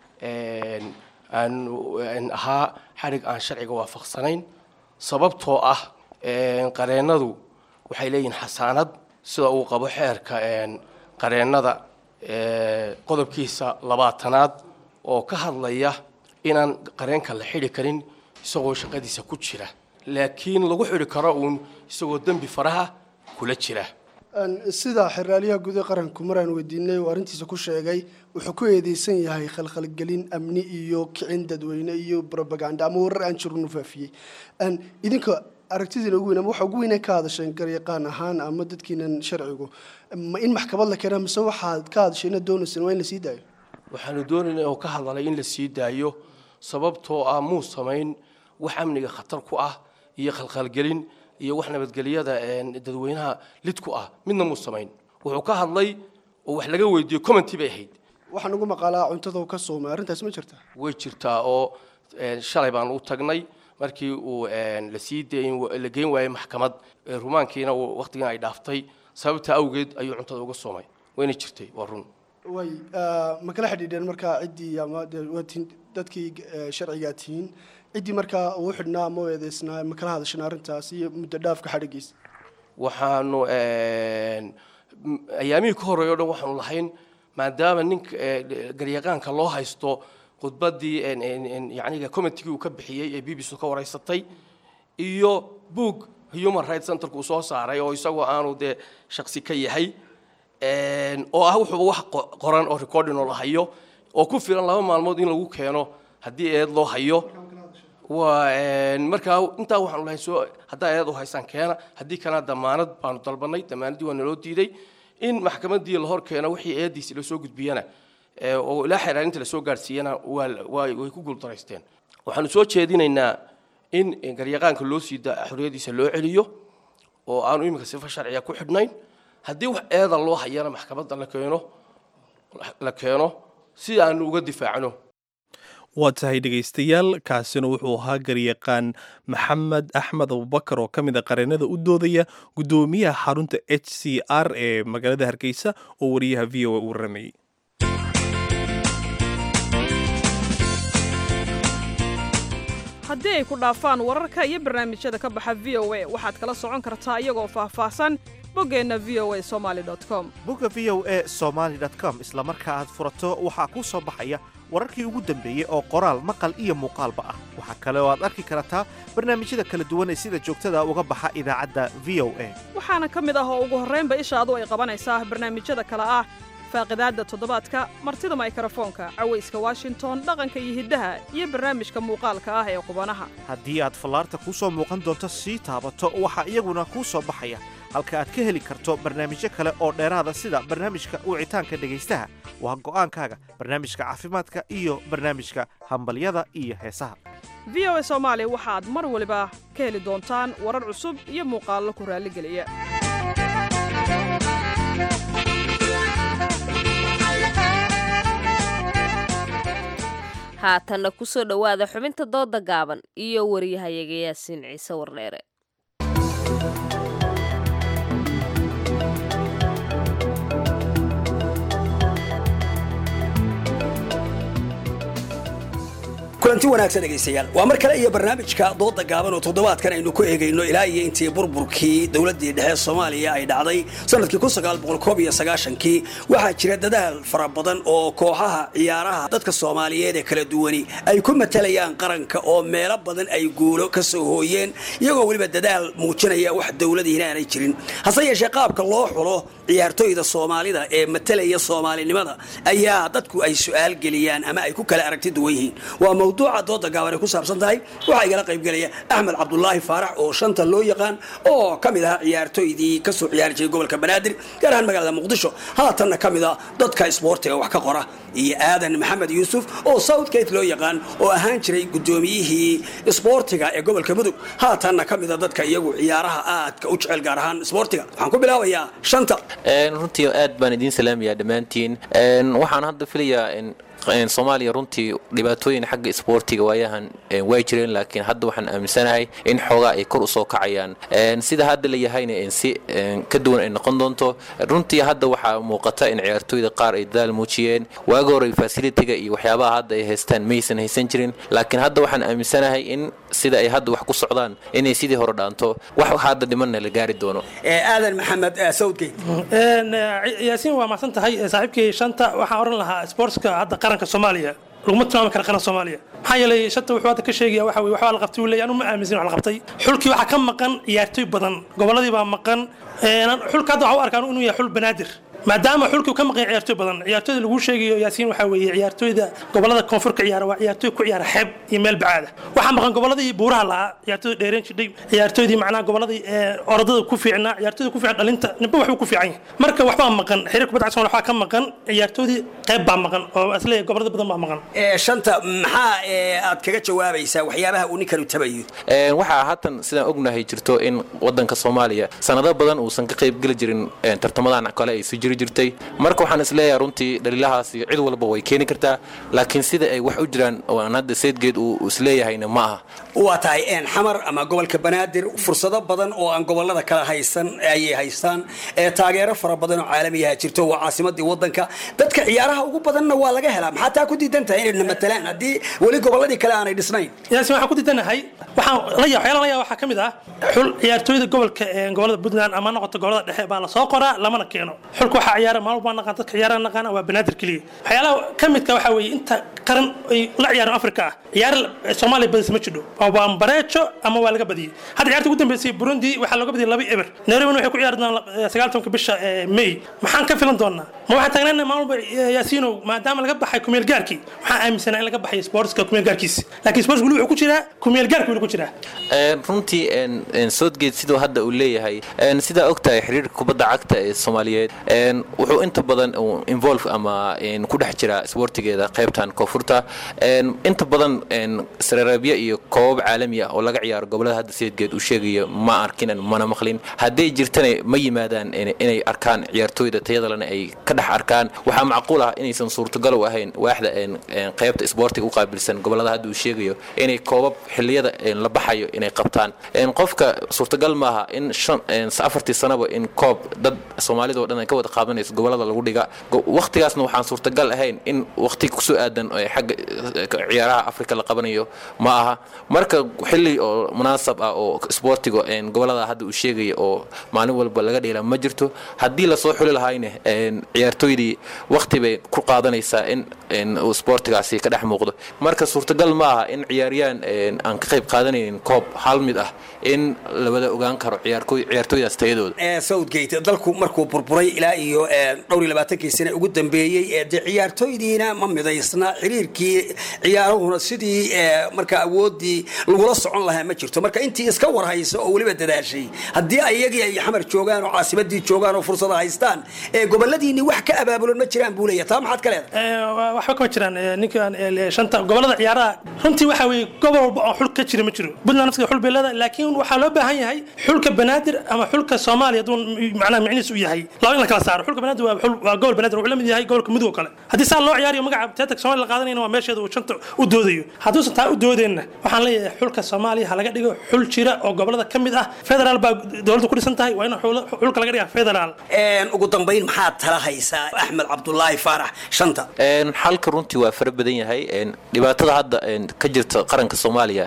aan ahaa xadhig aan sharciga waafaqsanayn sababtoo ah qareennadu waxay leeyihiin xasaanad sida uu qabo xeerka qareennada qodobkiisa labaatanaad oo ka hadlaya inaan qareenka la xidhi karin isagoo shaqadiisa ku jira laakiin lagu xidhi karo uun isagoo dembi faraha kula jira
sida xeraalyaha guud ee qaranku maraan weydiinay oo arrintiisa ku sheegay wuxuu ku eedeysan yahay khalkhalgelin amni iyo kicin dadweyne iyo robaganda ama warar aan jirun u faafiyey idinka aragtidiina ugu weyn ama waxa ugu weynee ka hadasheen garyaqaan ahaan ama dadkiinan sharcigu ma in maxkamad la keena mise waxaad ka hadasheen inaad doonayseen waa in la sii daayo
waxaanu doonaynaa oo ka hadalay in la sii daayo sababtoo ah muu samayn wax amniga khatar ku ah iyo khalkhalgelin iyo wax nabadgelyada dadweynaha lid ku ah midna muu samayn wuxuu ka hadlay oo wax laga weydiiyo commenty bay ahayd
waxaan ugu maqaalaa cuntada ka soomay arrintaas ma jirta
way jirtaa oo shalay baan u tagnay markii uu la sii dayn la geyn waayey maxkamad rumaankiina waqtigan ay dhaaftay sababta awgeed ayuu cuntada uga soomay wayna jirtay waa run
way ma kala xidhiidheen markaa ciddii ama dadkii sharcigaa tihiin ciddii markaa uu xidhnaa ama u eedeysnaa ma kala hadasheen arrintaas iyo muddo dhaafka xadhigiisa
waxaanu ayaamihii ka horreeya o dhan waxaanu lahayn maadaama ninka garyaqaanka loo haysto khudbaddii yacniga commentigii uu ka bixiyey ee b b c ka wareysatay iyo boog human rights centerka uu soo saaray oo isagoo aanu dee shaksi ka yahay oo ah wuxuuba wax qoran oo recording oo la hayo oo ku filan laba maalmood in lagu keeno haddii eed loo hayo waa markaa intaa waxaanu lahayn soo haddaa eed u haysaan keena haddii kalena damaanad baanu dalbanay damaanaddii waa naloo diiday in maxkamaddii la hor keeno wixii eediisi lasoo gudbiyana oo ilaa xeeraarinta lasoo gaadhsiiyana way ku guuldaraysteen waxaanu soo jeedinaynaa in garyaqaanka loo sii daa xorriyadiisa loo celiyo oo aanu iminka sifa sharciga ku xidhnayn haddii wax eeda loo hayana maxkamadda la keeno la keeno si aanu uga difaacno
waa tahay dhegaystayaal kaasina wuxuu ahaa garyaqaan maxamed axmed abubakar oo ka mid a qareennada u doodaya guddoomiyaha xarunta h c r ee magaalada hargeysa oo wariyaha v o a uu waramayey
haddii ay ku dhaafaan wararka iyo barnaamijyada ka baxa v o a waxaad kala socon kartaa iyagoo faahfaahsan boggeenna v o a somaali com
bogga v o a somaali com isla marka aad furato waxaa kuu soo baxaya wararkii ugu dambeeyey oo qoraal maqal iyo muuqaalba ah waxaa kale oo aad arki kartaa barnaamijyada kala duwan ee sida joogtada uga baxa idaacadda v o a
waxaana ka mid ah oo ugu horraynba ishaadu ay qabanaysaa barnaamijyada kale ah faaqidaadda toddobaadka martida maykrofoonka cawayska washington dhaqanka iyo hiddaha iyo barnaamijka muuqaalka ah ee qubanaha
haddii aad fallaarta kuu soo muuqan doonto sii taabato waxaa iyaguna kuu soo baxaya halka aad ka heli karto barnaamijyo kale oo dheeraada sida barnaamijka wicitaanka dhegaystaha waa go'aankaaga barnaamijka caafimaadka iyo barnaamijka hambalyada iyo heesaha
v o a soomaali waxaad mar waliba ka heli doontaan warar cusub iyo muuqaallo ku raalligeliya
haatanna ku soo dhowaada xubinta dooda gaaban iyo wariyahayaga yaasiin ciise wardheere
kulanti wanaagsan dhegaystayaal waa mar kale iyo barnaamijka dooda gaaban oo toddobaadkan aynu ku eegayno ilaa iyo intii burburkii dowladdii dhexe soomaaliya ay dhacday sanadkii kii waxaa jira dadaal fara badan oo kooxaha ciyaaraha dadka soomaaliyeed ee kala duwani ay ku matalayaan qaranka oo meelo badan ay guulo ka soo hooyeen iyagoo weliba dadaal muujinaya wax dowladiina aanay jirin hase yeeshee qaabka loo xulo ciyaartoyda soomaalida ee matalaya soomaalinimada ayaa dadku ay su'aal geliyaan ama ay ku kala aragti duwan yihiin waa mawduuca dooda gaaban ay ku saabsan tahay waxaa igala qaybgelaya axmed cabdulaahi faarax oo shanta loo yaqaan oo ka mid ahaa ciyaartoydii kasoo ciyaari jiray gobolka banaadir gaar ahaan magaalada muqdisho haatanna ka mid a dadka isboortiga wax ka qora iyo aadan maxamed yuusuf oo southgate loo yaqaan oo ahaan jiray guddoomiyihii isboortiga ee gobolka mudug haatanna ka mid a dadka iyagu ciyaaraha aadka u jecel gaar ahaan isboortiga waxaan ku bilaabayaa shanta
runtii aad baan idiin salaamayaa dhammaantiin waxaan hadda filayaa soomaaliya runtii dhibaatooyin xagga isboortiga waayahan way jireen laakiin hadda waxaan aaminsanahay in xoogaa ay kor usoo kacayaan sida hadda la yahayna si ka duwan ay noqon doonto runtii hadda waxaa muuqata in ciyaartooyda qaar ay dadaal muujiyeen waaga hore fasilitiga iyo waxyaabaha hadda ay haystaan maysan haysan jirin laakiin hadda waxaan aaminsanahay in sida ay hadda wax ku socdaan inay sidii hore dhaanto wax hadda dhimanna la gaari doono
aadan maxamed sawdgate
yaasiin waa macsan tahay saaxiibkii shanta waxaan oran lahaa sportska hadda qaranka soomaaliya laguma tilmaami kara qaran soomaaliya maxaa yeelay shanta wuxuu hadda ka sheegaya waxa weye waxbaa la qabtay uu leeyahay anu ma aaminsan wax la qabtay xulkii waxaa ka maqan ciyaartooy badan gobolladii baa maqan xulka hadda waxaa u arkaan inuu yahay xul banaadir maadaama xulkii ka maqan ciyaartooy badan ciyaartooyda lagu sheegayo yaasiin waxaa weeye ciyaartooyda gobolada koonfurka ciyaara waa ciyaartooy ku ciyaara xeeb iyo meel bacaada waxaa maqan goboladii buuraha lahaa ciyaartooyda dheereen jidhay ciyaartooydii macnaha goboladii orodada ku fiicnaa ciyaartooyda ku fiican dhalinta ninba waxbuu ku fiican yahay marka waxbaa maqan xiriir kubadda cagta waxaa ka maqan ciyaartooydii qayb baa maqan oo asleeyahay gobolada badan baa maqan
shanta maxaa aad kaga jawaabaysaa waxyaabaha uu ninkanu tabayo
waxaa haatan sidaan ognahay jirto in wadanka soomaaliya sanado badan uusan ka qaybgeli jirin tartamadan kale ay soo jiri jirtay marka waxaan isleeyahay runtii dhaliilahaasi cid walba way keeni kartaa laakiin sida ay wax u jiraan oo aan hadda seedgeed uu isleeyahayna ma aha
waa tahay xamar ama gobolka banaadir fursado badan oo aan gobolada kale haysan ayay haystaan taageero fara badan oo caalamiyaha jirto waa caasimadii wadanka dadka ciyaaraha ugu badanna waa laga helaa maxaa taa ku diidan tahay inayna matalaan haddii weli goboladii kale aanay dhisnayn
yaasin waxaan ku diidanahay waxaan la yaa waxyaala la yaa waxaa ka mid ah xul ciyaartooyda gobolka gobolada puntland ama noqoto gobolada dhexe baa lasoo qoraa lamana keeno xulka waxaa ciyaara maalmo baa naqaan dadka ciyaaraha naqaana waa banaadir keliya waxyaalaha ka midka waxaa weeye inta qaran ay la ciyaaran afrika ah ciyaar soomaaliya badis ma jidho waa bareejo ama waa laga badiyey hadda ciyaarta ugu dambeysay burundi waxaa looga badiyay laba eber nairobi waxay ku ciyaari doonaan sagaal tobanka bisha may maxaan ka filan doonaa ma waxaan taagnaan maalmo yaasiinow maadaama laga baxay kumeel gaarkii waxaan aaminsanaa in laga baxay sportska kumeel gaarkiisa laakiin sports weli wuxuu ku jiraa kumeel gaarka weli ku jiraa
runtii soodgeed siduu hadda uu leeyahay sidaa ogtahay xiriirka kubadda cagta ee soomaaliyeed wuxuu inta badan involve ama ku dhex jira isboortigeeda qaybtan koonfurta inta badan sarareebyo iyo koobab caalami ah oo laga ciyaaro gobolada hadda seedgeed uu sheegayo ma arkinan mana maqlin hadday jirtana ma yimaadaan inay arkaan ciyaartooyda tayadalena ay ka dhex arkaan waxaa macquul ah inaysan suurtagal u ahayn waaxda qaybta isboortiga u qaabilsan gobolada hadda uu sheegayo inay koobab xiliyada la baxayo inay qabtaan qofka suurtagal maaha in afartii sanaba in koob dad soomaalida oo dhan ay ka wada qaadanayso gobolada lagu dhiga waqtigaasna waxaan suurtagal ahayn in waqti kusoo aadan xagga ciyaaraha afrika la qabanayo ma aha marka xili oo munaasab ah oo isboortiga gobolada hadda uu sheegaya oo maalin walba laga dheela ma jirto haddii lasoo xuli lahayna ciyaartooydii waqti bay ku qaadanaysaa in uu isboortigaasi ka dhex muuqdo marka suurtagal ma aha in ciyaaryaan aan ka qayb qaadanaynin koob hal mid ah in la wada ogaan karo ciyaartooydaas tayadooda
southgate dalku markuu burburay ilaa iyo dhowr iyo labaatankii sane ugu dambeeyey dee ciyaartooydiina ma midaysna xiriirkii ciyaaruhuna sidii marka awoodii lagula socon lahaa ma jirto marka intii iska warhaysa oo weliba dadaashay haddii ayagii ay xamar joogaan oo caasimadii joogaan oo fursada haystaan goboladiini wax ka abaabulan ma jiraan buu leeya taa maxaad ka leedahay
waxba kama jiraan ninkan shanta gobolada ciyaaraha runtii waxaa weeye gobol walba oo xul ka jira ma jiro puntland naftiga xul bay leedahay laakiin waxaa loo baahan yahay xulka banaadir ama xulka soomaaliya hadduu macnaha micnihiis u yahay laba in la kala saaro xulka banaadir waa xul waa gobol banaadir wuxuu la mid yahay gobolka mudug oo kale haddii saa loo ciyaariyo magaca teatak soomaaliya la qaadanayna waa meesheeda uu shanta u doodayo hadduusan taa u doodeenna waxaan leeyahay xulka soomaaliya ha laga dhigo xul jira oo gobolada ka mid ah federaal baa dowladda ku dhisan tahay waa in xulka laga dhiga federaal
ugu dambayn maxaad tala haysaa axmed cabdulaahi faarax shanta
xalka runtii waa fara badan yahay dhibaatada hadda ka jirta qaranka soomaaliya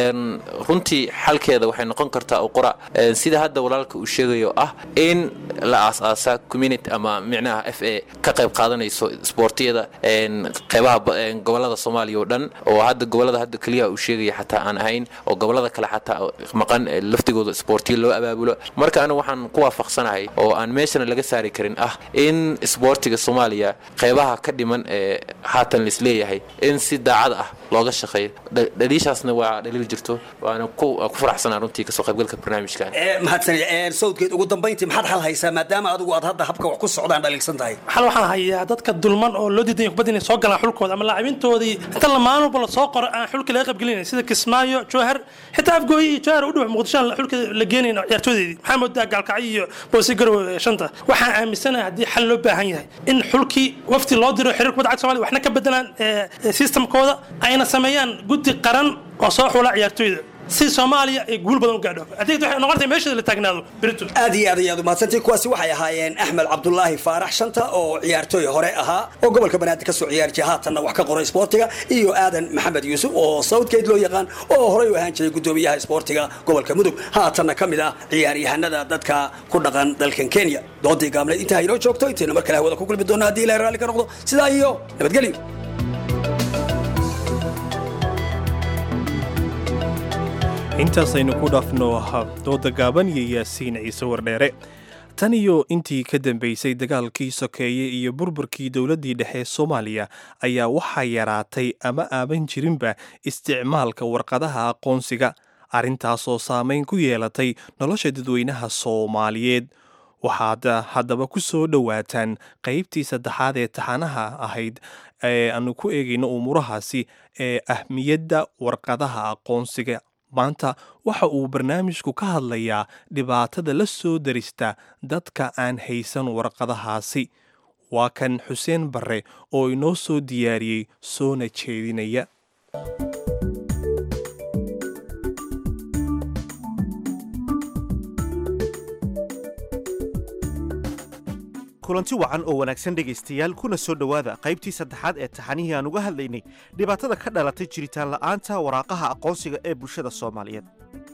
runtii xalkeeda waxay noqon kartaa uqura sida hadda walaalka uu sheegayo ah in la aas-aasa community ama micnaha f a ka qayb qaadanayso isboortiyada qeybaha gobolada soomaaliya oo dhan oo hadda gobolada hadda keliya uu sheegaya xataa aan ahayn oo gobolada kale xataa maqan laftigooda isboortiya loo abaabulo marka anigu waxaan ku waafaqsanahay oo aan meeshana laga saari karin ah in isboortiga soomaaliya qeybaha ka dhiman ee haatan laisleeyahay leeyahay in si daacad ah looga shaqeeyo Dha- dhaliishaasna waa dhaliil jirto waana ku waa ku faraxsanaa runtii kasoo qaybgalka barnaamijkan
mahadsan sawdkeed ugu dambayntii maxaad xal haysaa maadaama adigu aad hadda habka wax ku socdaan dhaliilsan tahay
xal waxaan hayaa dadka dulman oo loo diidan kubadda inay soo galaan xulkooda ama laacibintoodii inta la maalin walba lasoo qoro aan xulka laga qaybgelinay sida kismaayo jowhar xitaa afgooyi iyo jowhar u dhow muqdisho aan xulka la geenayn ciyaartoodeedii maxaa moodaa gaalkacyo iyo boosi garow ee shanta waxaan aaminsanahay haddii xal loo baahan yahay in xulkii wafti loo diro xiriir kubadda cagta somalia waxna ka bedelaan ee, ee, systemkooda ayna sameeyaan guddi qaran oo soo xula ciyaartooyda si soomaaliya ay guul badan u gaadho adeegta waxay noqonaysaa meesheeda la taagnaado berito
aad iyo aad iyo aad umahadsantii kuwaasi waxay ahaayeen axmed cabdulaahi faarax shanta oo ciyaartooy hore ahaa oo gobolka banaadir kasoo ciyaarjiyay haatanna wax ka qoray isboortiga iyo aadan maxamed yuusuf oo southgate loo yaqaan oo horey u ahaan jiray gudoomiyaha isboortiga gobolka mudug haatanna ka mid ah ciyaaryahanada dadka ku dhaqan dalkan kenya doodii gaabneed intaa inoo joogto intaynu mar kale hawada ku kulmi doona haddii ilahay raalli ka noqdo sidaa iyo nabadgelyo
intaasaynu ku dhaafno dooda gaaban iyo yaasiin ciise wardheere tan iyo intii ka dambeysay dagaalkii sokeeye iyo burburkii dowladdii dhexe ee soomaaliya ayaa waxaa yaraatay ama aaban jirinba isticmaalka warqadaha aqoonsiga arrintaasoo saameyn ku yeelatay nolosha dadweynaha soomaaliyeed waxaad haddaba ku soo dhowaataan qaybtii saddexaad ee taxanaha ahayd ee aanu ku eegayno umuurahaasi ee ahmiyadda warqadaha aqoonsiga maanta waxa uu barnaamijku ka hadlayaa dhibaatada la soo darista dadka aan haysan warqadahaasi waa kan xuseen barre oo inoo soo diyaariyey soona jeedinaya
kulanti wacan oo wanaagsan dhegaystayaal kuna soo dhowaada qaybtii saddexaad ee taxanihii aan uga hadlaynay dhibaatada ka dhalatay jiritaan la'aanta waraaqaha aqoonsiga ee bulshada soomaaliyeed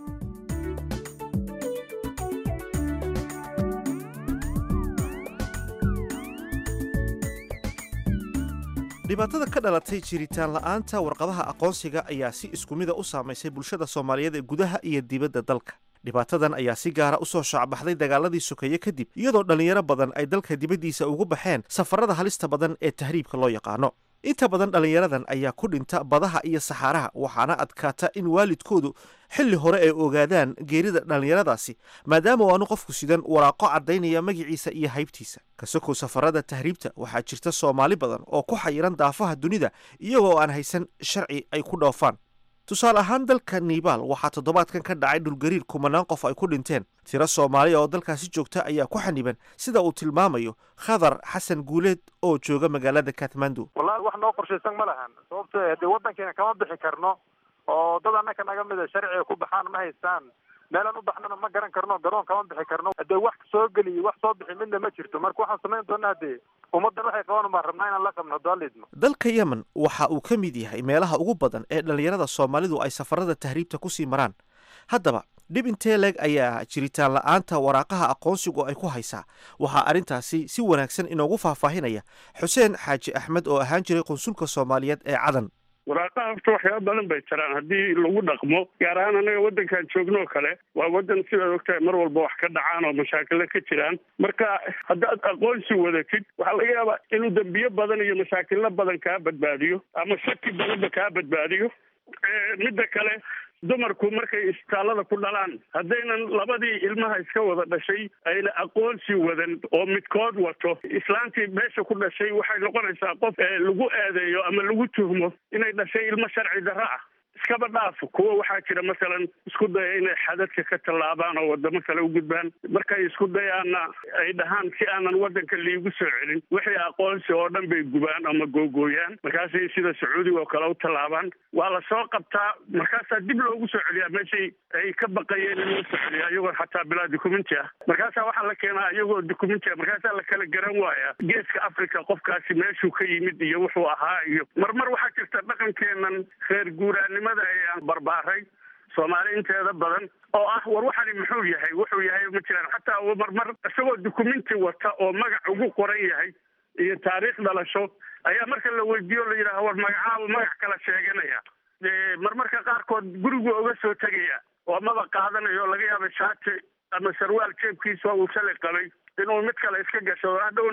dhibaatada ka dhalatay jiritaan la'aanta warqadaha aqoonsiga ayaa si isku mida u saamaysay bulshada soomaaliyeed ee gudaha iyo dibadda dalka dhibaatadan ayaa si gaara u soo shaacbaxday dagaaladii sokeeye kadib iyadoo dhallinyaro badan ay dalka dibaddiisa ugu baxeen safarada halista badan ee tahriibka loo yaqaano inta badan dhallinyaradan ayaa ku dhinta badaha iyo saxaaraha waxaana adkaata in waalidkoodu xilli hore ay ogaadaan geerida dhallinyaradaasi maadaama aanu qofku sidan waraaqo caddaynaya magiciisa iyo haybtiisa kasokow safarada tahriibta waxaa jirta soomaali badan oo ku xayiran daafaha dunida iyagoo aan haysan sharci ay ku dhoofaan tusaale ahaan dalka nibaal waxaa toddobaadkan ka dhacay dhulgariir kumanaan qof ay ku dhinteen tiro soomaaliya oo dalkaasi joogta ayaa ku xaniban sida uu tilmaamayo khadar xasan guuleed oo jooga magaalada kathmandu
wallahi wax noo qorshaysan ma lahan sababto dee waddankeena kama bixi karno oo dad annaka naga mida sharciga ku baxaan ma haystaan meelaan u baxnana ma garan karno garoon kama bixi karno dee wax soo geliyo wax soo bixi midna ma jirto marka waxaan samayn doonaa dee ummaddan waxay qaban baan rabnaa inaan la qabno daalidno
dalka yemen waxa uu ka mid yahay meelaha ugu badan ee dhallinyarada soomaalidu ay safarada tahriibta ku sii maraan haddaba dhib intee leeg ayaa jiritaan la'aanta waraaqaha aqoonsigu ay ku haysaa waxaa arrintaasi si wanaagsan inoogu faahfaahinaya xuseen xaaji axmed oo ahaan jiray qunsulka soomaaliyeed ee cadan
waraaqaha horta waxyaaba badan bay jiraan haddii lagu dhaqmo gaar ahaan anaga waddankan joogno kale waa waddan sidaad ogtahay mar walba wax ka dhacaan oo mashaakilo ka jiraan marka haddaad aqoonsi wadatid waxaa laga yaabaa inuu dembiyo badan iyo mashaakilo badan kaa badbaadiyo ama shaki badanba kaa badbaadiyo midda kale dumarku markay isbitaallada ku dhalaan haddaynan labadii ilmaha iska wada dhashay ayna aqoonsi wadan oo midkood wato islaantii meesha ku dhashay waxay noqonaysaa qof lagu eedeeyo ama lagu tuhmo inay dhashay ilmo sharci darro ah iskaba dhaaf kuwa waxaa jira masalan isku daya inay xadadka ka tallaabaan oo wadamo kale u gudbaan markay isku dayaanna ay dhahaan si aanan waddanka liigu soo celin wixii aqoonsi oo dhan bay gubaan ama googooyaan markaasay sida sacuudiga oo kale u tallaabaan waa la soo qabtaa markaasaa dib loogu soo celiyaa meeshay ay ka baqayeen in loo soo celiya iyagoo xataa bilaa dukumenti ah markaasaa waxaa la keenaa iyagoo dukumenti ah markaasaa la kala garan waaya geeska africa qofkaasi meeshuu ka yimid iyo wuxuu ahaa iyo marmar waxaa jirta dhaqankeenan reer guuraanimo ayaan barbaaray soomaali inteeda badan oo ah war waxani muxuu yahay wuxuu yahay ma jiraan xataa marmar isagoo dukumenti wata oo magac ugu qoran yahay iyo taariikh dhalasho ayaa marka la weydiiyo la yidhaha war magacaaba magac kala sheeganaya marmarka qaarkood gurigu oga soo tegaya oo maba qaadanayo laga yaaba shaati ama sarwaal jeebkiisa uu shalay qabay inuu mid kale iska gashado hadhowna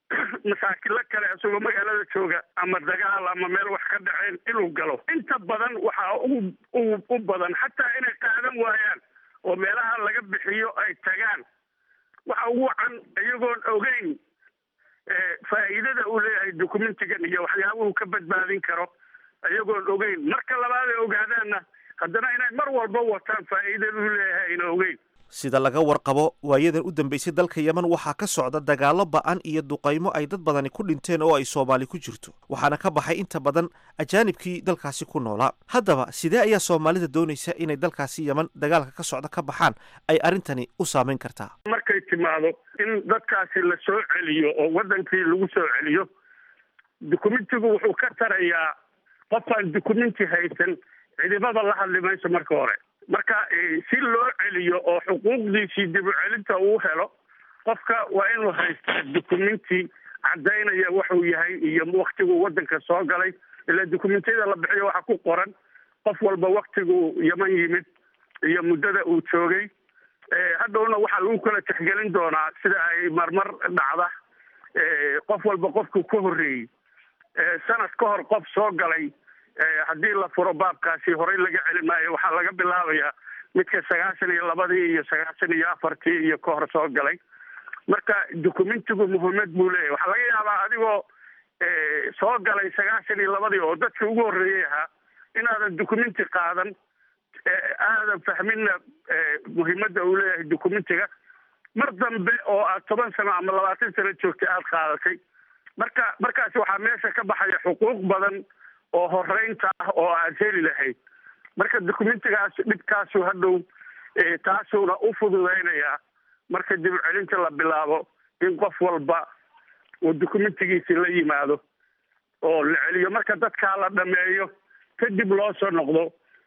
masaakilo kale isagoo magaalada jooga ama dagaal ama meel wax ka dhaceen inuu galo inta badan waxaa u u badan xataa inay qaadan waayaan oo meelaha laga bixiyo ay tagaan waxa ugu wacan iyagoon ogeyn faa'iidada uu leeyahay documentigan iyo waxyaabuhu ka badbaadin karo iyagoon ogeyn marka labaad ay ogaadaanna haddana inay mar walba wataan faa'iidaduu leeyahay ayna ogeyn
sida laga warqabo waayadan u dambeysay dalka yemen waxaa ka socda dagaallo ba'an iyo duqaymo ay dad badani ku dhinteen oo ay soomaali ku jirto waxaana ka baxay inta badan ajaanibkii dalkaasi ku noolaa haddaba sidee ayaa soomaalida doonaysa inay dalkaasi yemen dagaalka ka socda ka baxaan ay arrintani u saameyn kartaa
markay timaado in dadkaasi la soo celiyo oo wadankii lagu soo celiyo documentigu wuxuu ka tarayaa qofaan documenti haysan cidibada la hadli mayso marka hore marka si loo celiyo oo xuquuqdiisii dib u celinta uu helo qofka waa inuu haystaa documenti caddaynaya wuxuu yahay iyo waktiguu wadanka soo galay ilaa documentiyada la bixiyo waxaa ku qoran qof walba waktiguu yeman yimid iyo muddada uu joogay hadhowna waxaa lagu kala tixgelin doonaa sida ay marmar dhacda qof walba qofku ka horreeyey sanad ka hor qof soo galay haddii la furo baabkaasi horey laga celin maayo waxaa laga bilaabayaa midka sagaashan iyo labadii iyo sagaashan iyo afartii iyo ka hor soo galay marka documentigu muhiimad buu leeyahy waxaa laga yaabaa adigoo soo galay sagaashan iyo labadii oo dadkii ugu horreeyey ahaa inaadan documenti qaadan aadan fahminna muhiimadda uu leeyahay documentiga mar dambe oo aad toban sano ama labaatan sano joogtay aada qaadatay marka markaasi waxaa meesha ka baxaya xuquuq badan oo horeynta ah oo aad heli lahayd marka documentigaas dhibkaasu hadhow taasuuna u fududeynayaa marka dib u celinta la bilaabo in qof walba uu documentigiisi la yimaado oo la celiyo marka dadkaa la dhameeyo kadib loo soo noqdo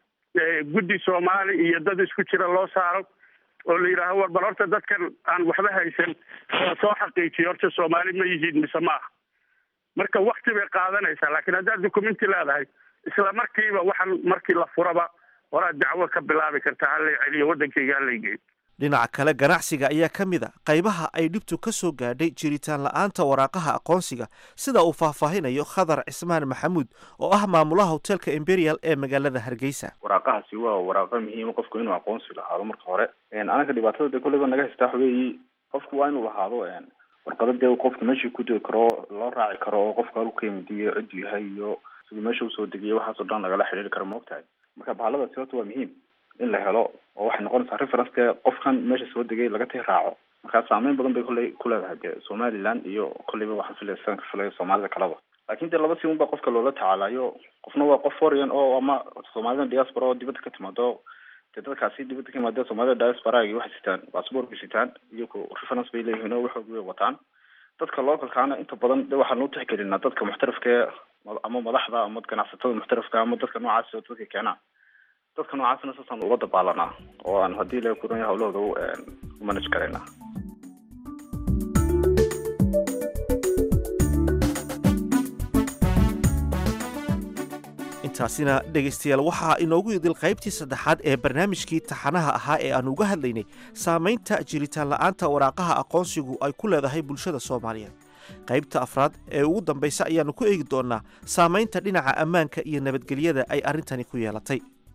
guddi soomaali iyo dad isku jira loo saaro oo la yidhaaho war bal horta dadkan aan waxba haysan oo soo xaqiijiyo horta soomaali ma yihiin mise maaha marka wakti bay qaadanaysaa laakiin haddaad documenti leedahay isla markiiba waxaan markii la furaba horaad dacwo ka bilaabi kartaa halay celiyo waddankayga halay geeyo
dhinaca kale ganacsiga ayaa ka mid a qaybaha ay dhibtu ka soo gaadhay jiritaan la-aanta waraaqaha aqoonsiga sida uu faahfaahinayo khadar cismaan maxamuud oo ah maamulaha hoteelka imperial ee magaalada hargeysa
waraaqahaasi waa waraaqo muhiima qofku inuu aqoonsi lahaado marka hore anaga dhibaatada de kolleyba naga haystaa xogeeyi qofku waa inuu lahaado warqado dee qofka meeshii ku degi karo loo raaci karo oo qofka halku ka yimidiyo cidduu yahay iyo siduu meesha usoo degiyo waxaasoo dhan lagala xidhiiri karo maogtahay marka bahaladaasi horta waa muhiim in la helo oo waxay noqonaysaa reference dee qofkan meesha soo degay laga tii raaco markaa saameyn badan bay kolley ku leedahay dee somaliland iyo kolleyba waxaan filaya sidan ka filaya soomaalida kaleba laakin dee laba si un baa qofka loola tacaalayo qofna waa qof foreign oo ama soomaalida diaspora oo dibadda ka timaado dee dadkaasi dibadda ka yimaadee soomaalida diasporagi waxay sitaan bassbort bay sitaan iyagu reference bay leeyihiin oo waxoogi way wataan dadka localkaana inta badan de waxaan u tixgelinaa dadka muxtarafka ama madaxda ama ganacsatada muxtarafka ama dadka noocaasi oo dadka keenaan dadka noocaasna saasaan uga dabaalanaa oo aan haddii la kuran hawlahooda u manage karaynaa
intaasina dhegaystayaal waxaa inoogu idil qaybtii saddexaad ee barnaamijkii taxanaha ahaa ee aan uga hadlaynay saamaynta jiritaan la'aanta waraaqaha aqoonsigu ay ku leedahay bulshada soomaaliyeed qaybta afraad ee ugu dambaysa ayaannu ku eegi doonnaa saamaynta dhinaca ammaanka iyo nabadgelyada ay arrintani ku yeelatay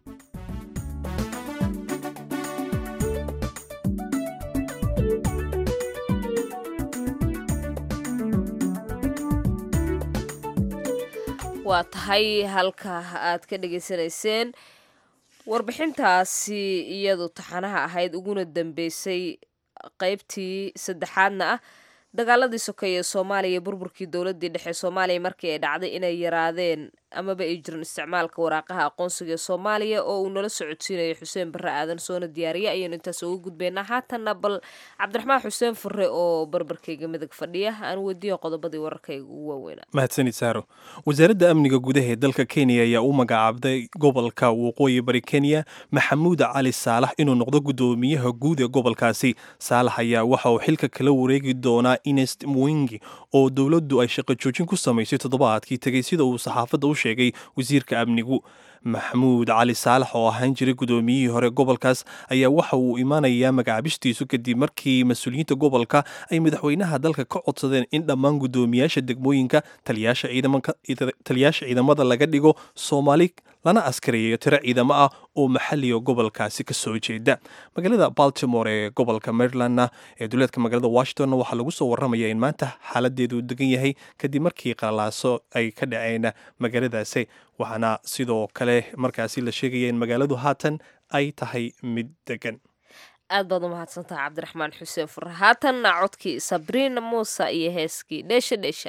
waa tahay halka aad ka dhegaysanayseen warbixintaasi iyadu taxanaha ahayd uguna dambeysay qaybtii saddexaadna ah dagaaladii sokeeye soomaaliya burburkii dowladii dhexe soomaaliya markii ay dhacday inay yaraadeen amaba ay jirin isticmaalka waraaqaha aqoonsiga ee soomaaliya oo uu nala socodsiinayo xuseen barre aadan soona diyaariya ayaynu intaas uga gudbaynaa haatanna bal cabdiraxmaan xuseen furre oo barbarkayga midag fadhiya aan weydiiyo qodobadii wararkayga ugu waaweynaa
mahadsanid saaro wasaaradda amniga gudaha ee dalka kenya ayaa u magacaabday gobolka waqooyi bari kenya maxamuud cali saalax inuu noqdo guddoomiyaha guud ee gobolkaasi saalax ayaa waxa uu xilka kala wareegi doonaa inest mwingi oo dowladdu ay shaqo joojin ku samaysay toddobaadkii tegey sida uu saxaafadda u sheegay wasiirka amnigu maxamuud cali saalax oo ahaan jiray gudoomiyihii hore gobolkaas ayaa waxa uu imaanayaa magacaabistiisu kadib markii mas-uuliyiinta gobolka ay madaxweynaha dalka ka codsadeen in dhammaan gudoomiyaasha degmooyinka taliyaasha ciidamada laga dhigo soomaali lana askareeyo tiro ciidamo ah oo maxaliga gobolkaasi ka soo jeeda magaalada baltimore ee gobolka marylandna ee duleedka magaalada washingtonna waxaa lagu soo waramaya in maanta xaaladeedu degan yahay kadib markii qalaaso ay ka dhaceen magaaladaasi waxaana sidoo kale markaasi la sheegaya in magaaladu haatan ay tahay mid degan
aad baad u mahadsantaha cabdiraxmaan xuseen fure haatanna codkii sabriina muuse iyo heeskii dheesha dheesha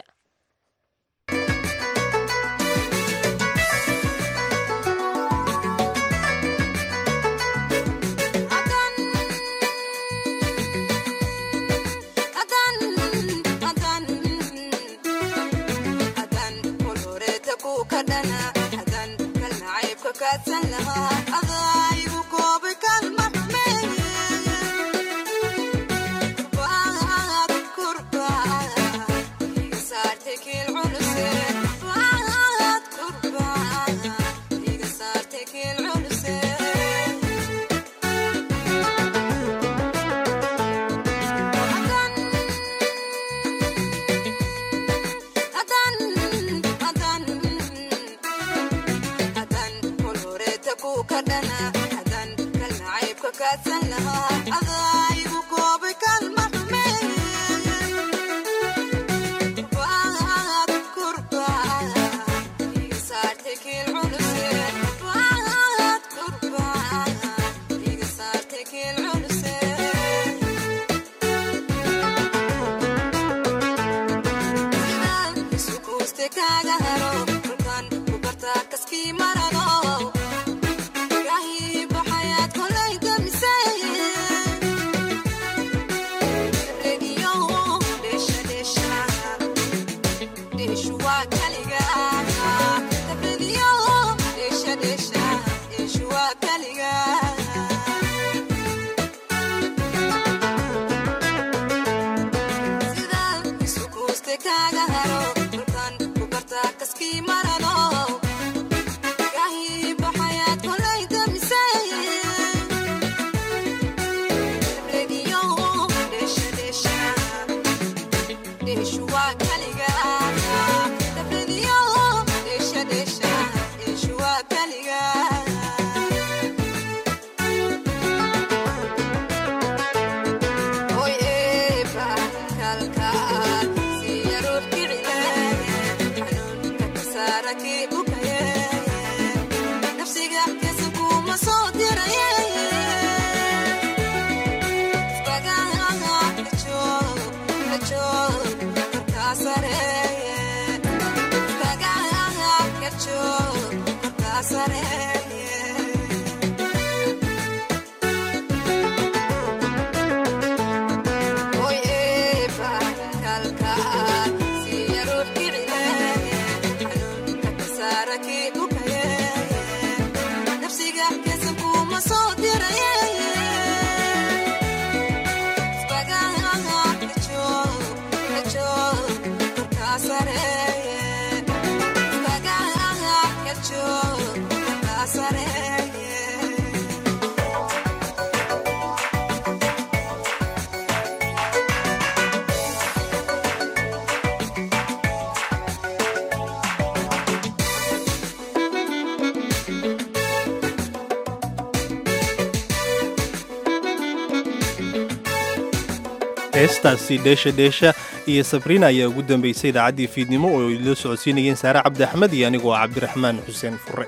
heestaasi dheesha dheesha iyo sabriina ayaa ugu dambaysay idaacaddii fiidnimo oo idila socodsiinayeen saare cabdi axmed iyo anigoo cabdiraxmaan xuseen fure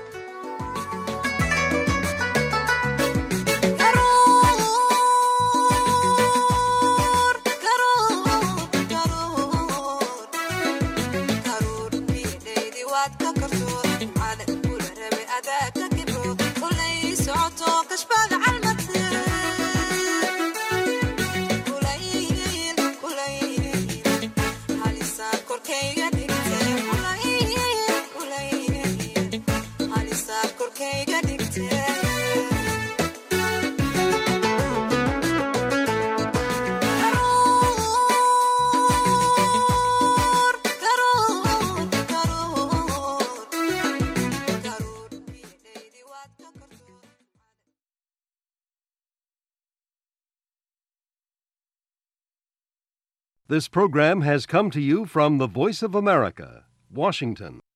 This program has come to you from the Voice of America, Washington.